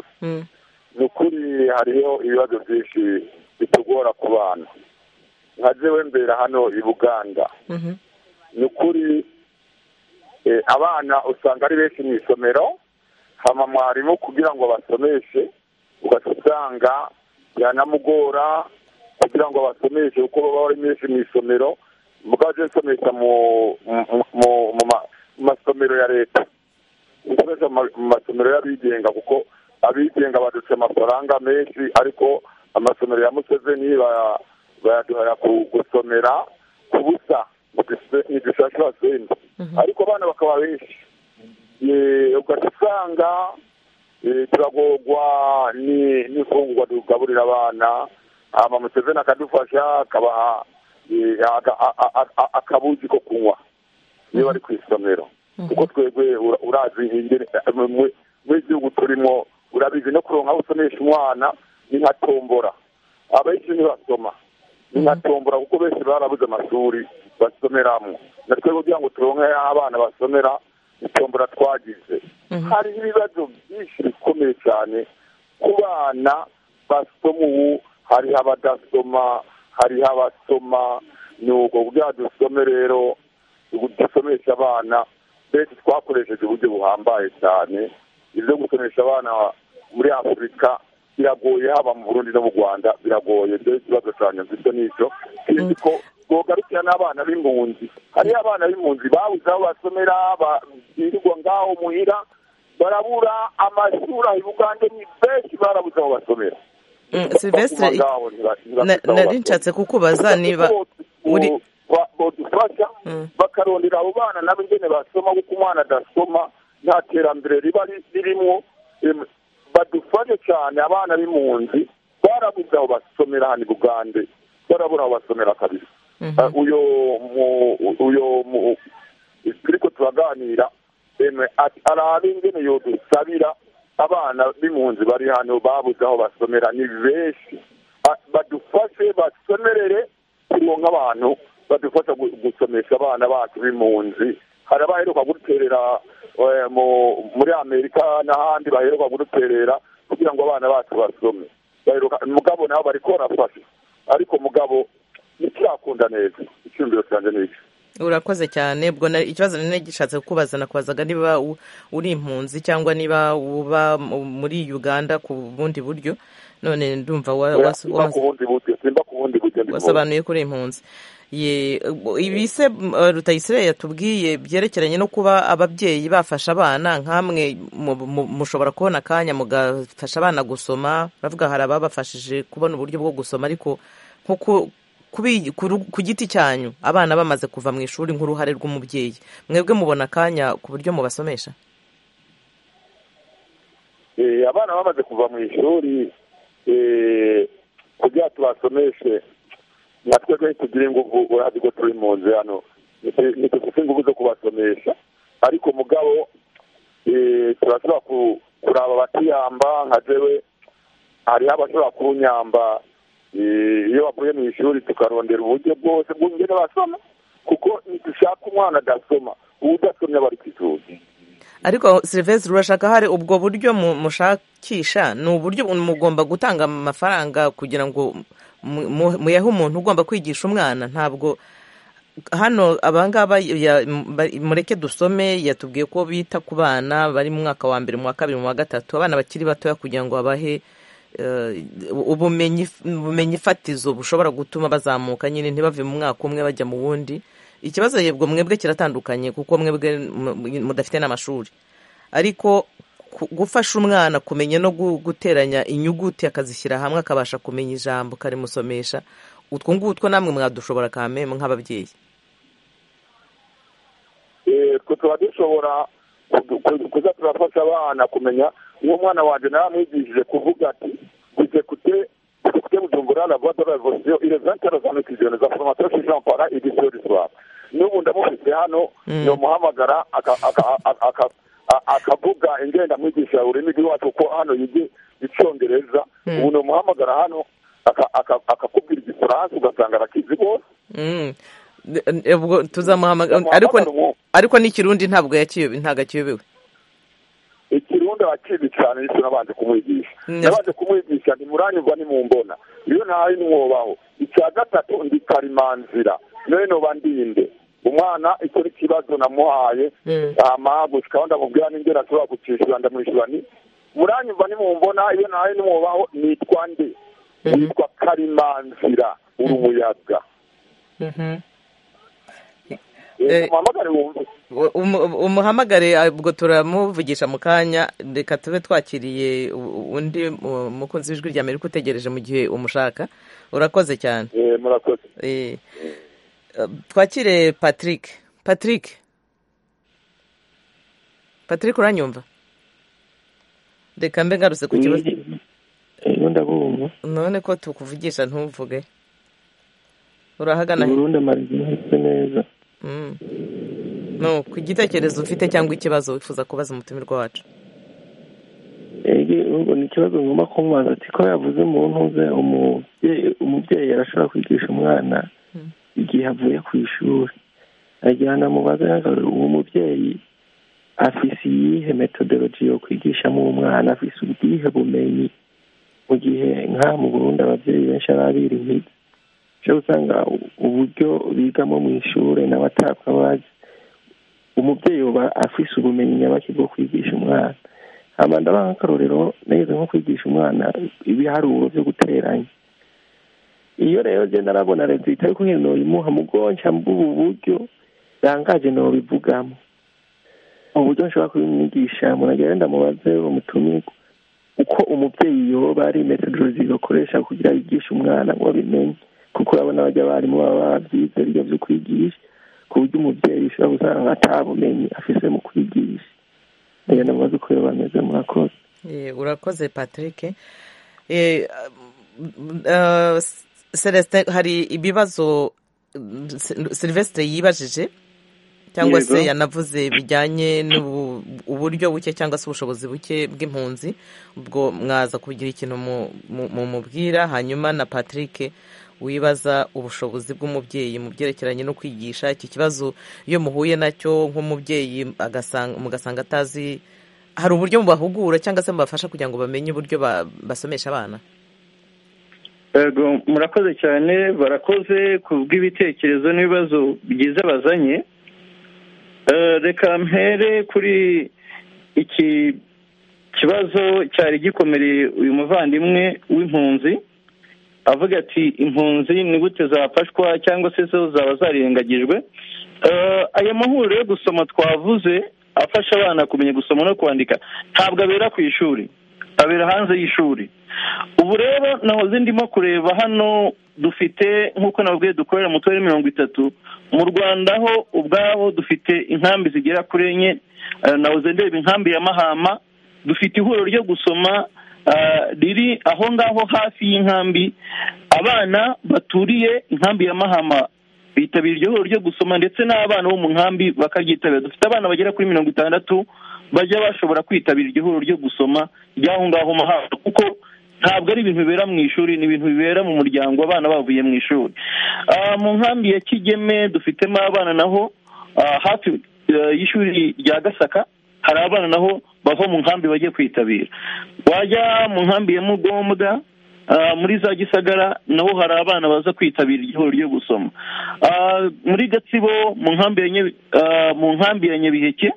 ni ukuri hariho ibibazo byinshi bitugora ku bana nka jewe mbera hano i buganda ni ukuri abana usanga ari benshi mu isomero hama mwarimu kugira ngo abasomeshe ugaca usanga yanamugora kugira ngo abasomeshe kuko baba ari benshi mu isomero mugajya usomesha mu masomero ya leta usomesha mu masomero y'abigenga kuko abigenga baduca amafaranga menshi ariko amasomero ya museveni bayaduhara gusomera ku busa ni dushashura senti ariko abana bakaba benshi ugahita usanga turagorwa n'imfungwa tugaburira abana ama museveni akadufasha akabaha akabuzi ko kunywa iyo bari ku isomero kuko twebwe urazi muri gihugu turimo urabizi no kuronka aho usomesha umwana ni nka tombora abenshi ntibasoma ni nka tombora kuko benshi barabuze amashuri basomeramo na twebwe kugira ngo turonke abana basomera ni tombora twagize hari ibibazo byinshi bikomeye cyane ku bana basoma ubu hariho abadasoma hariho abasoma ni ubwo kugira dusome rero dusomesha abana benshi twakoresheje uburyo buhambaye cyane ibyo gusomesha abana muri afurika biragoye haba mu burundi no mu rwanda biragoye ibyo ikibazo cyane mfite n'icyo kizi ko twogarukira n'abana b'impunzi hariho abana b'impunzi babuze aho basomera birirwa ngaho muhira barabura amashuri aho ibugande ni benshi barabuze aho basomera silvestre nari nshatse kukubaza niba uri badufasha bakarondera abo bana nabo ingene basoma kuko umwana adasoma nta terambere riba ririmo badufashe cyane abana b'impunzi barabuze aho basomera hano i bugande barabura aho basomera kabisa uyo uyo turiko turaganira arabe ingene yodusabira abana b'impunzi bari hano babuze aho basomera ni benshi badufashe basomerere turonka abantu badufasha gusomesha abana bacu b'impunzi hari abaheruka guterera muri amerika n'ahandi baheruka guterera kugira ngo abana bacu basome mugabo nabo bariko barafasha ariko mugabo ntikirakunda neza icyumviro cyanjye ni iki urakoze cyane ubwo ikibazo nari gishatse kukubaza nakubazaga niba uri impunzi cyangwa niba uba muri uganda ku bundi buryo none ndumva wasobanuye ko uri impunzi ibise rutayisire yatubwiye byerekeranye no kuba ababyeyi bafasha abana nk'amwe mushobora kubona akanya mugafasha abana gusoma baravuga hari ababafashije kubona uburyo bwo gusoma ariko nkuko ku giti cyanyu abana bamaze kuva mu ishuri nk'uruhare rw'umubyeyi mwebwe mubona akanya ku buryo mubasomesha abana bamaze kuva mu ishuri kugira tubasomeshe nka twebwe ntitugire ingufu urazi ko turi mu nzu hano ntitugire ingufu zo kubasomesha ariko mugabo turashobora kuraba abatiyamba nka jewe hariho abashobora kunyamba iyo bavuye mu ishuri tukarondera uburyo bwose bw'ingene basoma kuko ntidushaka umwana adasoma uwo udasomye aba ari ku ishuri ariko silvestre urashaka hari ubwo buryo mushakisha ni uburyo mugomba gutanga amafaranga kugira ngo muyahe umuntu ugomba kwigisha umwana ntabwo hano abangaba mureke dusome yatubwiye ko bita ku bana bari mu mwaka wa mbere mu wa kabiri mu wa gatatu abana bakiri batoya kugira ngo babahe ubumenyi fatizo bushobara gutuma bazamuka nyine ntibave mu mwaka umwe bajya mu wundi ikibazo yebwo mwebwe kiratandukanye kuko mwebwe mudafite n'amashuri ariko gufasha umwana kumenya no guteranya inyuguti akazishyira hamwe akabasha kumenya ijambo karimusomesha utwo ngutwo namwe mwadushobora kame nk'ababyeyi tuba dushobora kuza turafasha abana kumenya uwo mwana wanjye nawe amwigishije kuvuga ati guze kute kute bujumbura la voie de la révolution il est vingt heures vingt et za formation chez Jean Paul édition du soir n'ubu ndamufite hano nyamuhamagara akavuga ingenda amwigisha ururimi rw'iwacu kuko hano yige icyongereza ubu nyamuhamagara hano akakubwira igifaransa ugasanga arakizi rwose ubwo tuzamuhamagara ariko ariko n'ikirundi ntabwo yakiyobewe ntabwo akiyobewe ikirundi arakizi cyane ndetse nabanje kumwigisha nabanje kumwigisha ntimuranyurwa nimumbona iyo ntayo ntiwobaho icya gatatu ndi karimanzira none bandinde umwana icyo ni ikibazo namuhaye amagushikaho ndamubwira n'ingero ashobora gucishyura ndamwishyura ni muranyumva nimumbona iyo ntayo ntiwobaho nitwa nde nitwa karimanzira uri umuyaga umuhamagare ubwo turamuvugisha mu kanya reka tube twakiriye undi mukunzi w'ijwi rya amerika utegereje mu gihe umushaka urakoze cyane twakire patrick patrick patrick uranyumva reka mbe ngarutse ku kibazo none ko tukuvugisha ntumvuge urahagana burundu amaze neza ku gitekerezo ufite cyangwa ikibazo wifuza kubaza umutumirwa wacu ni ikibazo ngomba kumubaza ati ko yavuze mu ntuze umubyeyi arashobora kwigisha umwana igihe avuye ku ishuri agira anamubaze uwo mubyeyi afise iyihe metodologi yo kwigishamo umwana afise ubwihe bumenyi mu gihe nka mu burundi ababyeyi benshi baba birihiga cyo usanga uburyo bigamo mu ishuri nawe atabwa bazi umubyeyi uba afise ubumenyi nyabaki bwo kwigisha umwana hano ndabaha akarorero neza nko kwigisha umwana ibiharuro byo guteranya iyo rero genda arabona leta itari kumwe ntibimuha mugonca bw'ubu buryo birangaje ntibibugamo uburyo nshobora kubimwigisha muragira wenda mubaze umutumirwa uko umubyeyi yoba ari metodologi akoresha kugira yigishe umwana ngo abimenye kuko urabona bajya abarimu baba babyize ibyo byo kwigisha ku buryo umubyeyi ushobora gusanga atabumenyi afise mu kwigisha rero namubaze uko iyo bameze murakoze urakoze patrick celestin hari ibibazo silvestre yibajije cyangwa se yanavuze bijyanye n'uburyo buke cyangwa se ubushobozi buke bw'impunzi ubwo mwaza kugira ikintu mumubwira hanyuma na patrick wibaza ubushobozi bw'umubyeyi mu byerekeranye no kwigisha iki kibazo iyo muhuye nacyo nk'umubyeyi mugasanga atazi hari uburyo mubahugura cyangwa se mubafasha kugira ngo bamenye uburyo basomesha abana murakoze cyane barakoze ku bw'ibitekerezo n'ibibazo byiza bazanye reka mpere kuri iki kibazo cyari gikomereye uyu muvandimwe w'impunzi avuga ati impunzi ni gute zafashwa cyangwa se zo zaba zarengagijwe aya mahuriro yo gusoma twavuze afasha abana kumenya gusoma no kwandika ntabwo abera ku ishuri abera hanze y'ishuri ubu rero nahoze ndimo kureba hano dufite nk'uko nababwiye dukorera mu turere mirongo itatu mu rwanda ho ubwabo dufite inkambi zigera kuri enye nahoze ndeba inkambi ya mahama dufite ihuriro ryo gusoma riri aho ngaho hafi y'inkambi abana baturiye inkambi ya mahama bitabira iryo huriro ryo gusoma ndetse n'abana bo mu nkambi bakaryitabira dufite abana bagera kuri mirongo itandatu bajya bashobora kwitabira iryo huriro ryo gusoma ry'aho ngaho mahama kuko ntabwo ari ibintu bibera mu ishuri ni ibintu bibera mu muryango abana bavuye mu ishuri mu nkambi ya kigeme dufitemo abana naho hafi y'ishuri rya gasaka hari abana naho bava mu nkambi bajya kwitabira wajya mu nkambi ya mugombwa muri za gisagara naho hari abana baza kwitabira igihoro ryo gusoma muri gatsibo mu nkambi ya nyabiheke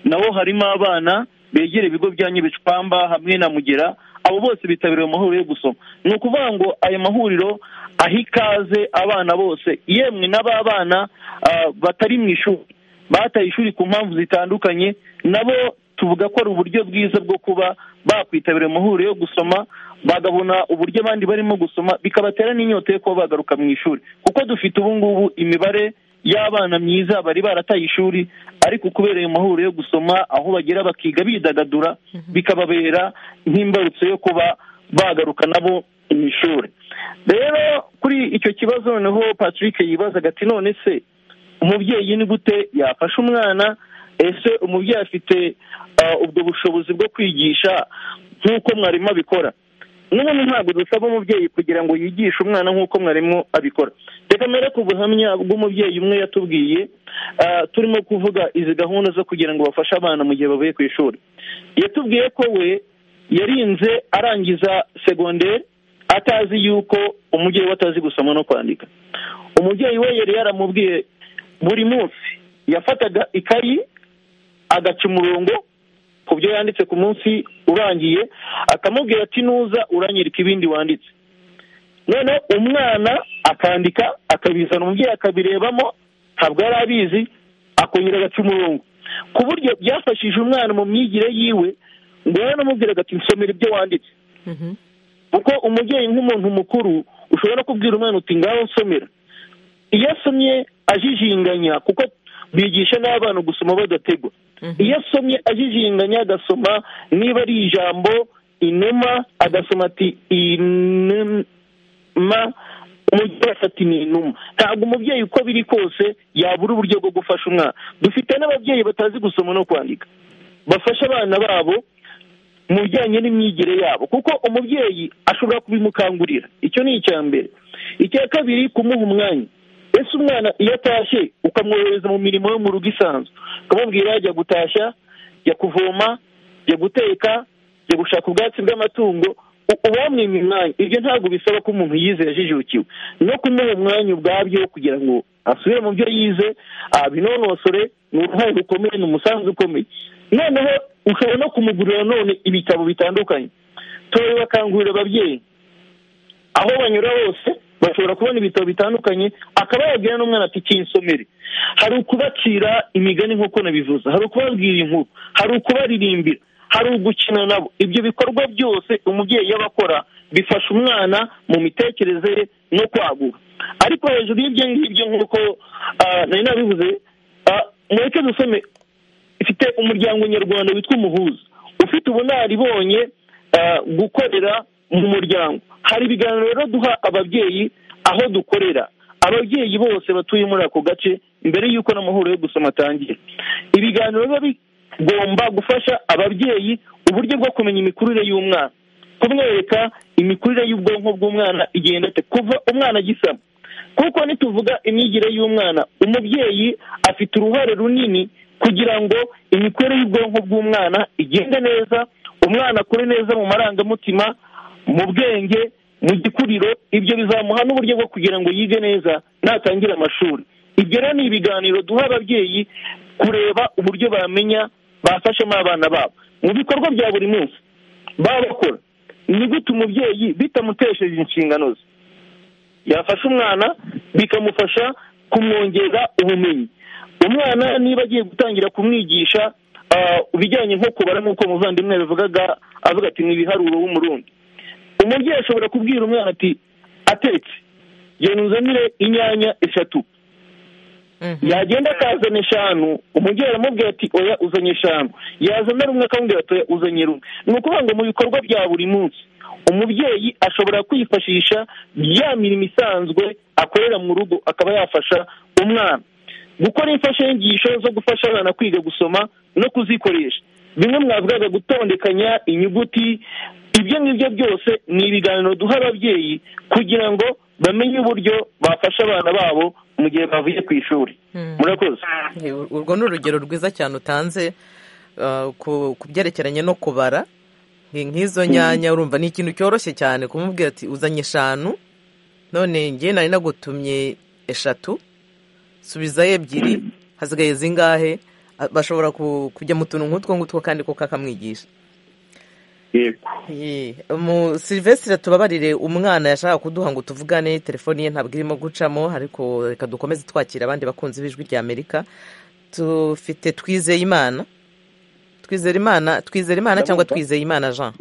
naho harimo abana begera ibigo bya nyibicwamba hamwe na mugera abo bose bitabiriye amahuriro yo gusoma ni ukuvuga ngo ayo mahuriro aha ikaze abana bose yemwe n'aba bana batari mu ishuri bataye ishuri ku mpamvu zitandukanye nabo tuvuga ko ari uburyo bwiza bwo kuba bakwitabira amahuriro yo gusoma bagabona uburyo abandi barimo gusoma bikabatera n'inyota yo kuba bagaruka mu ishuri kuko dufite ubu ngubu imibare y'abana myiza bari barataye ishuri ariko kubera ayo mahuriro yo gusoma aho bagera bakiga bidagadura bikababera nk'imbarutso yo kuba bagaruka nabo mu ishuri rero kuri icyo kibazo noneho patrick yibazaga ati none se umubyeyi ni gute yafasha umwana ese umubyeyi afite ubwo bushobozi bwo kwigisha nk'uko mwarimu abikora n'ubundi ntabwo dusaba umubyeyi kugira ngo yigishe umwana nk'uko mwarimu abikora reka mbere ku buhamya bw'umubyeyi umwe yatubwiye turimo kuvuga izi gahunda zo kugira ngo bafashe abana mu gihe bavuye ku ishuri yatubwiye ko we yarinze arangiza segonderi atazi yuko umubyeyi we atazi gusoma no kwandika umubyeyi we yari yaramubwiye buri munsi yafataga ikayi agaca umurongo ku byo yanditse ku munsi urangiye akamubwira ati nuza uranyereka ibindi wanditse noneho umwana akandika akabizana umubyeyi akabirebamo ntabwo yari abizi akongera agaca umurongo ku buryo byafashije umwana mu myigire yiwe ngo yaranamubwiraga ati nsomera ibyo wanditse kuko umubyeyi nk'umuntu mukuru ushobora kubwira umwana uti ngaho nsomera iyo asomye ajijinganya kuko bigisha n'abana gusoma badategwa iyo asomye ajijinganya agasoma niba ari ijambo inuma agasoma ati inuma umubyeyi afata ni inuma ntabwo umubyeyi uko biri kose yabura uburyo bwo gufasha umwana dufite n'ababyeyi batazi gusoma no kwandika bafasha abana babo mu bijyanye n'imyigire yabo kuko umubyeyi ashobora kubimukangurira icyo ni icya mbere icya kabiri kumuha umwanya ese umwana iyo atashye ukamwohereza mu mirimo yo mu rugo isanzwe ukamubwira ajya gutashya jya kuvoma jya guteka jya gushaka ubwatsi bw'amatungo uba wamwimye umwanya ibyo ntabwo bisaba ko umuntu yize yajijukiwe no kumuha umwanya ubwabyo kugira ngo asubire mu byo yize abinonosore ni uruhare rukomeye ni umusanzu ukomeye noneho ushobora no kumugurira none ibitabo bitandukanye turabibakangurira ababyeyi aho banyura hose bashobora kubona ibitabo bitandukanye akaba yabwira n'umwana ati kinsomere hari ukubacira imigani nk'uko nabivuze hari ukubabwira inkuru hari ukubaririmbira hari ugukina nabo ibyo bikorwa byose umubyeyi yaba akora bifasha umwana mu mitekerereze ye no kwaguka ariko hejuru y'ibyo ngibyo nk'uko nari nabivuze mureke dusome ifite umuryango nyarwanda witwa umuhuza ufite ubunaribonye gukorera mu muryango hari ibiganiro rero duha ababyeyi aho dukorera ababyeyi bose batuye muri ako gace mbere y'uko n'amahoro yo gusoma atangira ibiganiro biba bigomba gufasha ababyeyi uburyo bwo kumenya imikurire y'umwana kumwereka imikurire y'ubwonko bw'umwana igenda ate kuva umwana agisama kuko nituvuga imyigire y'umwana umubyeyi afite uruhare runini kugira ngo imikorere y'ubwonko bw'umwana igende neza umwana akure neza mu marangamutima mu bwenge mu gikuriro ibyo bizamuha n'uburyo bwo kugira ngo yige neza natangire amashuri ibyo rero ni ibiganiro duha ababyeyi kureba uburyo bamenya bafashemo abana babo mu bikorwa bya buri munsi baba bakora ni gute umubyeyi bitamutesheje inshingano ze yafasha umwana bikamufasha kumwongera ubumenyi umwana niba agiye gutangira kumwigisha ibijyanye nko kubara nk'uko umuvandimwe yabivugaga avuga ati ni ibiharuro w'umurundi umubyeyi ashobora kubwira umwana ati atetse genda uzanire inyanya eshatu yagenda akazana eshanu umubyeyi aramubwira ati oya uzanye eshanu yazana rumwe akamubwira ati oya uzanye rumwe ni ukuvuga ngo mu bikorwa bya buri munsi umubyeyi ashobora kwifashisha ya mirimo isanzwe akorera mu rugo akaba yafasha umwana gukora imfashanyigisho zo gufasha abana kwiga gusoma no kuzikoresha bimwe mwavugaga gutondekanya inyuguti ibyo ngibyo byose ni ibiganiro duha ababyeyi kugira ngo bamenye uburyo bafasha abana babo mu gihe bavuye ku ishuri murakoze urwo ni urugero rwiza cyane utanze ku byerekeranye no kubara nk'izo nyanya urumva ni ikintu cyoroshye cyane kumubwira ati uzanye eshanu none ngewe nari nagutumye eshatu subizayo ebyiri hasigaye zingahe bashobora kujya mu tuntu nk'utwo ngutwo kandi kuko akamwigisha serivisi tubabarire umwana yashaka kuduha ngo tuvugane telefoni ye ntabwo irimo gucamo ariko reka dukomeze twakira abandi bakunzi b'ijwi rya amerika dufite twizeye imana twizere imana twizere imana cyangwa twizeye imana jean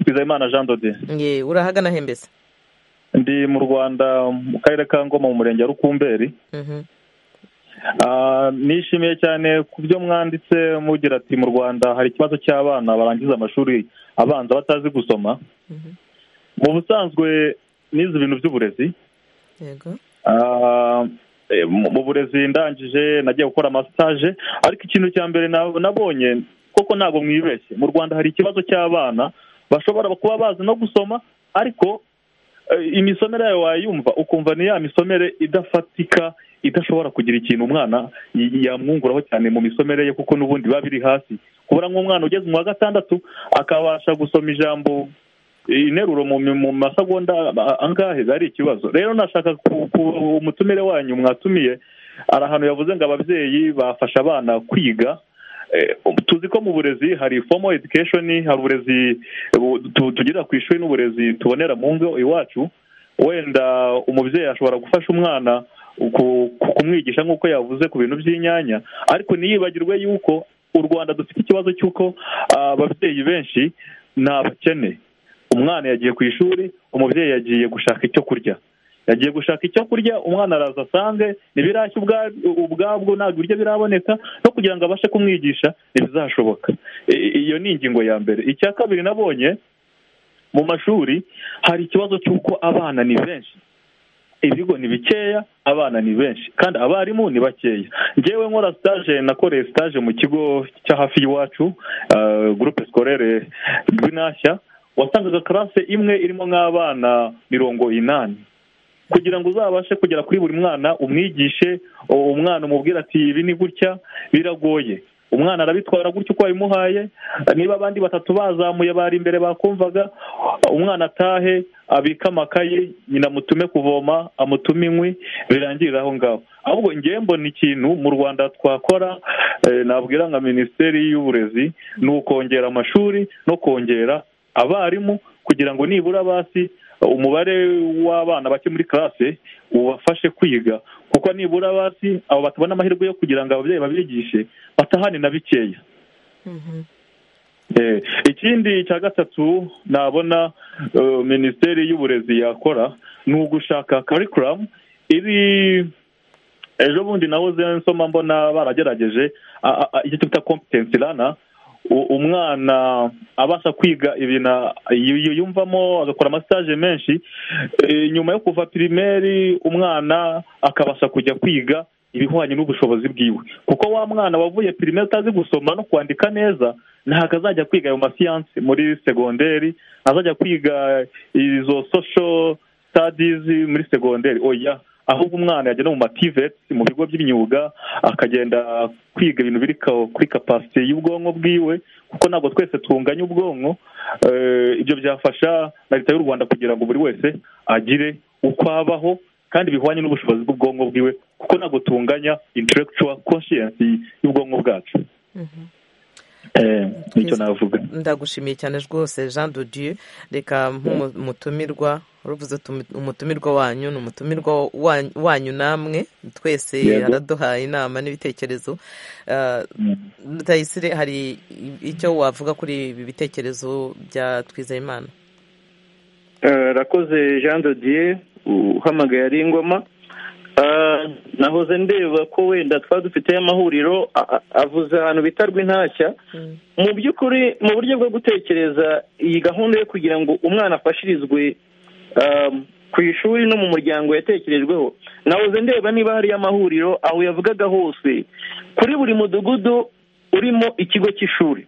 twizeye imana jean dode urahagana hembese ndi mu rwanda mu karere ka ngoma mu murenge wa rukumberi nishimiye cyane ku byo mwanditse mugira ati mu rwanda hari ikibazo cy'abana barangiza amashuri abanza batazi gusoma mu busanzwe n'izi ibintu by'uburezi mu burezi ndangije nagiye gukora amasitaje ariko ikintu cya mbere nabonye koko ntabwo mwibeshye mu rwanda hari ikibazo cy'abana bashobora kuba bazi no gusoma ariko imisomere yawe wayumva ukumva ni ya misomere idafatika idashobora kugira ikintu umwana yamwunguraho cyane mu misomere ye kuko n'ubundi biba biri hasi kubura nk'umwana ugeze mu wa gatandatu akabasha gusoma ijambo interuro mu masegonda angahe ari ikibazo rero nashaka umutumire wanyu mwatumiye hari ahantu yavuze ngo ababyeyi bafasha abana kwiga tuzi ko mu burezi hari fomo edikesheni hari uburezi tugira ku ishuri n'uburezi tubonera mu ngo iwacu wenda umubyeyi ashobora gufasha umwana kumwigisha nk'uko yavuze ku bintu by'inyanya ariko ntiyibagirwe yuko u rwanda dufite ikibazo cy'uko ababyeyi benshi ni abakene umwana yagiye ku ishuri umubyeyi yagiye gushaka icyo kurya yagiye gushaka icyo kurya umwana araza asange ntibirashya ubwabwo ntabwo ibiryo biraboneka no kugira ngo abashe kumwigisha ntibizashoboka iyo ni ingingo ya mbere icya kabiri nabonye mu mashuri hari ikibazo cy'uko abana ni benshi ibigo ni bikeya abana ni benshi kandi abarimu ni bakeya ngewe nkora sitaje nakoreye sitaje mu kigo cya hafi y'iwacu gurupe sikorere rw'inashya wasangaga karase imwe irimo nk'abana mirongo inani kugira ngo uzabashe kugera kuri buri mwana umwigishe umwana umubwira ati ibi ni gutya biragoye umwana arabitwara gutya uko wabimuhaye niba abandi batatu bazamuye bari imbere bakumvaga umwana atahe abike amakaye nyina amutume kuvoma amutume inkwi birangirira aho ngaho ahubwo ngewe mbona ikintu mu rwanda twakora nabwira nka minisiteri y'uburezi ni ukongera amashuri no kongera abarimu kugira ngo nibura basi umubare w'abana bake muri karase ubafashe kwiga kuko nibura basi abo batabona amahirwe yo kugira ngo ababyeyi babigishe batahane na bikeya ikindi cya gatatu nabona minisiteri y'uburezi yakora ni ugushaka karikuramu iri ejo bundi nahoze nsoma mbona baragerageje icyo twita kompetensi rana umwana abasha kwiga ibintu yumvamo agakora amasitaje menshi nyuma yo kuva pirimeri umwana akabasha kujya kwiga ibihwanye n'ubushobozi bwiwe kuko wa mwana wavuye pirimeri utazi gusoma no kwandika neza ntabwo azajya kwiga ayo masiyanse muri segonderi azajya kwiga izo sosho sitadizi muri segonderi oya ahubwo umwana yagenda mu mativeti mu bigo by'imyuga akagenda kwiga ibintu biri kuri kapasite y'ubwonko bwiwe kuko ntabwo twese tunganya ubwonko ibyo byafasha na leta y'u rwanda kugira ngo buri wese agire uko abaho kandi bihwanye n'ubushobozi bw'ubwonko bwiwe kuko ntabwo tunganya intellectual conscience y'ubwonko bwacu nicyo navuga ndagushimiye cyane rwose jean dodieu reka nk'umutumirwa uravuze umutumirwa wanyu ni umutumirwa wanyu namwe twese araduhaye inama n'ibitekerezo rutayisire hari icyo wavuga kuri ibi bitekerezo bya twizeyimana rakoze jean dodieu uhamagaye ari ingoma nahoze ndeba ko wenda twaba dufiteyo amahuriro avuze ahantu bita rw'intashya mu by'ukuri mu buryo bwo gutekereza iyi gahunda yo kugira ngo umwana afashirizwe ku ishuri no mu muryango yatekerejweho nahoze ndeba niba hariyo amahuriro aho yavugaga hose kuri buri mudugudu urimo ikigo cy'ishuri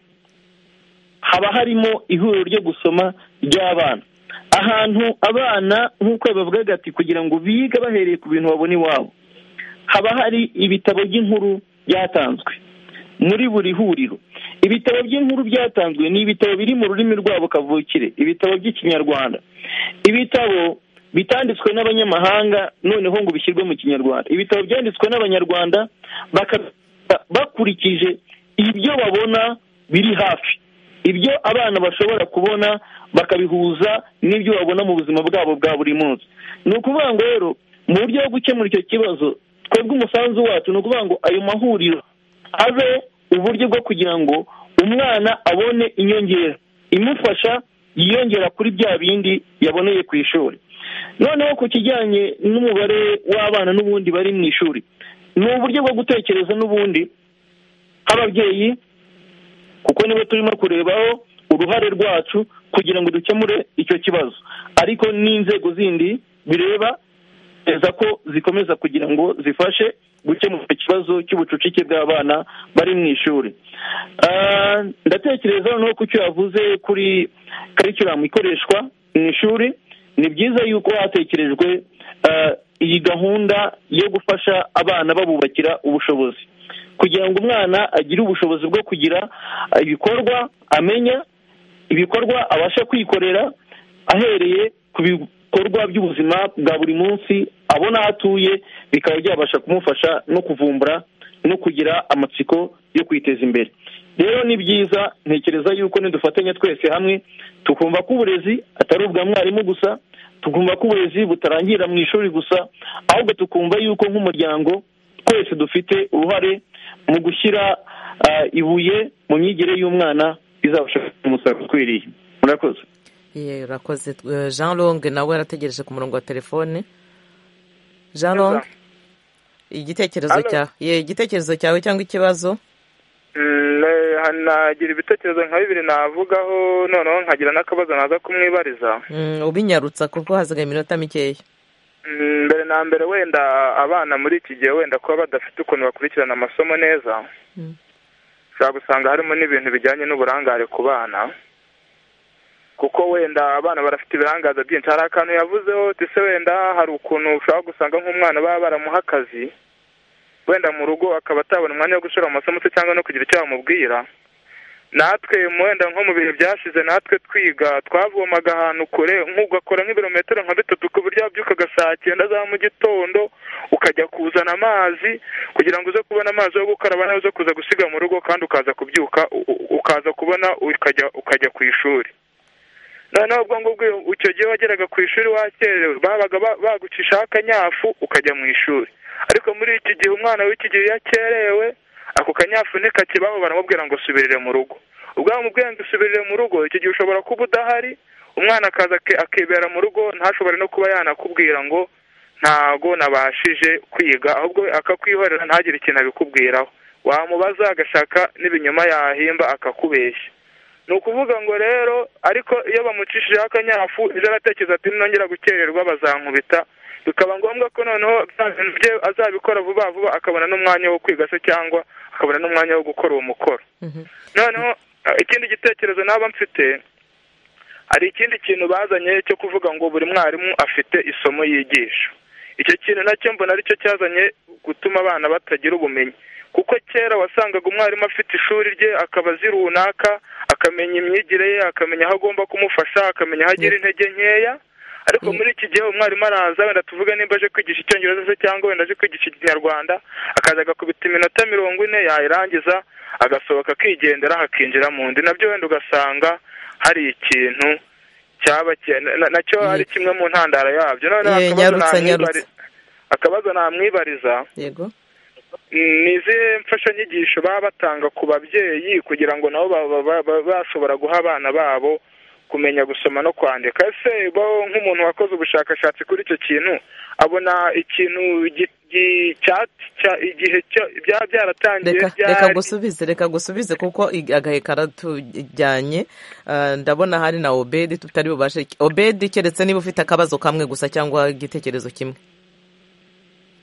haba harimo ihuriro ryo gusoma ry'abana ahantu abana nk'uko bavugaga ati kugira ngo bige bahereye ku bintu babona iwabo haba hari ibitabo by'inkuru byatanzwe muri buri huriro ibitabo by'inkuru byatanzwe ni ibitabo biri mu rurimi rwabo kavukire ibitabo by'ikinyarwanda ibitabo bitanditswe n'abanyamahanga noneho ngo bishyirwe mu kinyarwanda ibitabo byanditswe n'abanyarwanda bakurikije ibyo babona biri hafi ibyo abana bashobora kubona bakabihuza n'ibyo babona mu buzima bwabo bwa buri munsi ni ukuvuga ngo rero mu buryo bwo gukemura icyo kibazo twebwe umusanzu wacu ni ukuvuga ngo ayo mahuriro abe uburyo bwo kugira ngo umwana abone inyongera imufasha yiyongera kuri bya bindi yaboneye ku ishuri noneho ku kijyanye n'umubare w'abana n'ubundi bari mu ishuri ni uburyo bwo gutekereza n'ubundi nk'ababyeyi kuko nibo turimo kurebaho uruhare rwacu kugira ngo dukemure icyo kibazo ariko n'inzego zindi bireba nizeza ko zikomeza kugira ngo zifashe gukemura ikibazo cy'ubucucike bw'abana bari mu ishuri ndatekereza noneho ku cyo yavuze kuri karikiramu ikoreshwa mu ishuri ni byiza yuko hatekerejwe iyi gahunda yo gufasha abana babubakira ubushobozi kugira ngo umwana agire ubushobozi bwo kugira ibikorwa amenya ibikorwa abasha kwikorera ahereye ku bikorwa by'ubuzima bwa buri munsi abona aho atuye bikaba byabasha kumufasha no kuvumbura no kugira amatsiko yo kwiteza imbere rero ni byiza ntekereza yuko nidufatanya twese hamwe tukumva ko uburezi atari ubwa mwarimu gusa tukumva ko uburezi butarangirira mu ishuri gusa ahubwo tukumva yuko nk'umuryango twese dufite uruhare mu gushyira ibuye mu myigire y'umwana bizabasha umusaruro ukwiriye murakoze urakoze jean longue nawe yarategereje ku murongo wa telefone jean longue igitekerezo cyawe igitekerezo cyawe cyangwa ikibazo nagira ibitekerezo nka bibiri navugaho noneho nkagira n'akabazo naza kumwibariza ubinyarutsa kuko hasigaye iminota mikeya mbere na mbere wenda abana muri iki gihe wenda kuba badafite ukuntu bakurikirana amasomo neza ushobora gusanga harimo n'ibintu bijyanye n'uburangare ku bana kuko wenda abana barafite ibirangaza byinshi hari akantu yavuzeho ndetse wenda hari ukuntu ushobora gusanga nk'umwana baba baramuha akazi wenda mu rugo akaba atabona umwanya wo gushora amasomo se cyangwa no kugira icyo bamubwira natwe wenda nko mu bihe byashize natwe twiga twavomaga ahantu kure nk'ugakora nk'ibirometero nka bitatu ku buryo wabyukaga saa cyenda za mu gitondo ukajya kuzana amazi kugira ngo uze kubona amazi yo gukaraba nayo uze kuza gusiga mu rugo kandi ukaza kubyuka ukaza kubona ukajya ku ishuri noneho ubwo ngubwo icyo gihe wageraga ku ishuri wakerewe babaga bagucishaho akanyafu ukajya mu ishuri ariko muri iki gihe umwana w'iki gihe iyo akerewe ako kanyafu ntikakibaho baramubwira ngo subirire mu rugo ubwo bamubwira ngo subirire mu rugo iki gihe ushobora kuba udahari umwana akaza akibera mu rugo ntashobore no kuba yanakubwira ngo ntago nabashije kwiga ahubwo akakwihorera ntagire ikintu abikubwiraho wamubaza agashaka n'ibinyoma yahimba akakubeshya ni ukuvuga ngo rero ariko iyo bamucishijeho akanyafu ejo aratekereza ati nongera gukererwa bazankubita bikaba ngombwa ko noneho bintu bye azabikora vuba vuba akabona n'umwanya wo kwiga se cyangwa akabona n'umwanya wo gukora uwo mukoro noneho ikindi gitekerezo naba mfite hari ikindi kintu bazanye cyo kuvuga ngo buri mwarimu afite isomo yigisha icyo kintu nacyo mbona aricyo cyazanye gutuma abana batagira ubumenyi kuko kera wasangaga umwarimu afite ishuri rye akaba azi runaka akamenya imyigire ye akamenya aho agomba kumufasha akamenya aho agira intege nkeya ariko muri iki gihe umwarimu araza wenda tuvuge nimba aje kwigisha icyongereza se cyangwa wenda aje kwigisha ikinyarwanda akaza agakubita iminota mirongo ine yayirangiza agasohoka akigendera hakinjira mu ndi nabyo wenda ugasanga hari ikintu cyaba nacyo ari kimwe mu ntandaro yabyo noneho akabazo namwibariza yego ni izihe mfashanyigisho baba batanga ku babyeyi kugira ngo nabo bashobora guha abana babo kumenya gusoma no kwandika ese bo nk'umuntu wakoze ubushakashatsi kuri icyo kintu abona ikintu igihe byaba byaratangiye reka gusubize reka gusubize kuko agahe karatujyanye ndabona hari na obedi tutari bubashe obedi keretse niba ufite akabazo kamwe gusa cyangwa igitekerezo kimwe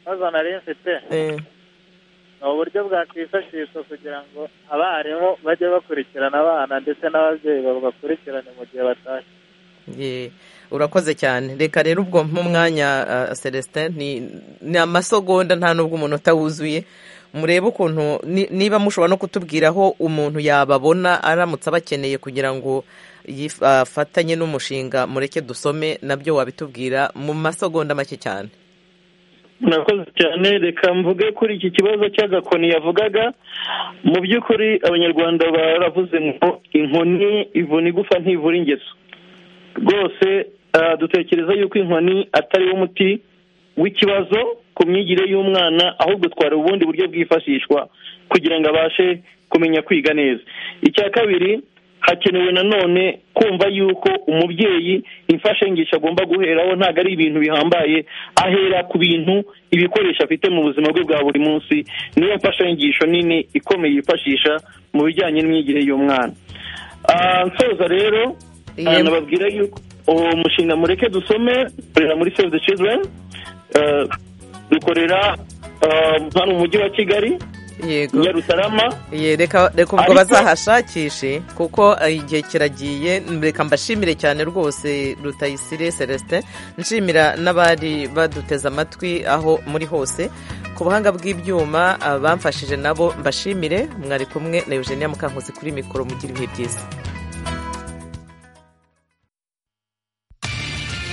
ikibazo nari mfite ni uburyo bwakwifashishwa kugira ngo abarimu bajye bakurikirana abana ndetse n'ababyeyi babakurikirane mu gihe batashye urakoze cyane reka rero ubwo nk'umwanya celestin ni amasogonda nta n'ubwo umunota wuzuye murebe ukuntu niba mushobora no kutubwira aho umuntu yababona aramutse abakeneye kugira ngo yifatanye n'umushinga mureke dusome nabyo wabitubwira mu masogonda make cyane murakoze cyane reka mvuge kuri iki kibazo cy'agakoni yavugaga mu by'ukuri abanyarwanda baravuze ngo inkoni ivuna igufa ntivura ingeso rwose dutekereza yuko inkoni atari wo muti w'ikibazo ku myigire y'umwana ahubwo twari ubundi buryo bwifashishwa kugira ngo abashe kumenya kwiga neza icya kabiri hakenewe nanone kumva yuko umubyeyi imfashanyigisho agomba guheraho ntabwo ari ibintu bihambaye ahera ku bintu ibikoresho afite mu buzima bwe bwa buri munsi niyo mfashanyigisho nini ikomeye yifashisha mu bijyanye n'imyigire y'umwana nsoza rero nababwira yuko uwo mushinga mureke dusome ukorera muri save the children dukorera hano mu mujyi wa kigali yego nyarutarama Ye, reka reka ubwo Ariko- bazahashakishe kuko eh, igihe kiragiye reka mbashimire cyane rwose rutayisire celestin nshimira n'abari baduteze amatwi aho muri hose ku buhanga bw'ibyuma abamfashije nabo mbashimire mwari kumwe na eugenia mukankuzi kuri mikoro mugira ibihe byiza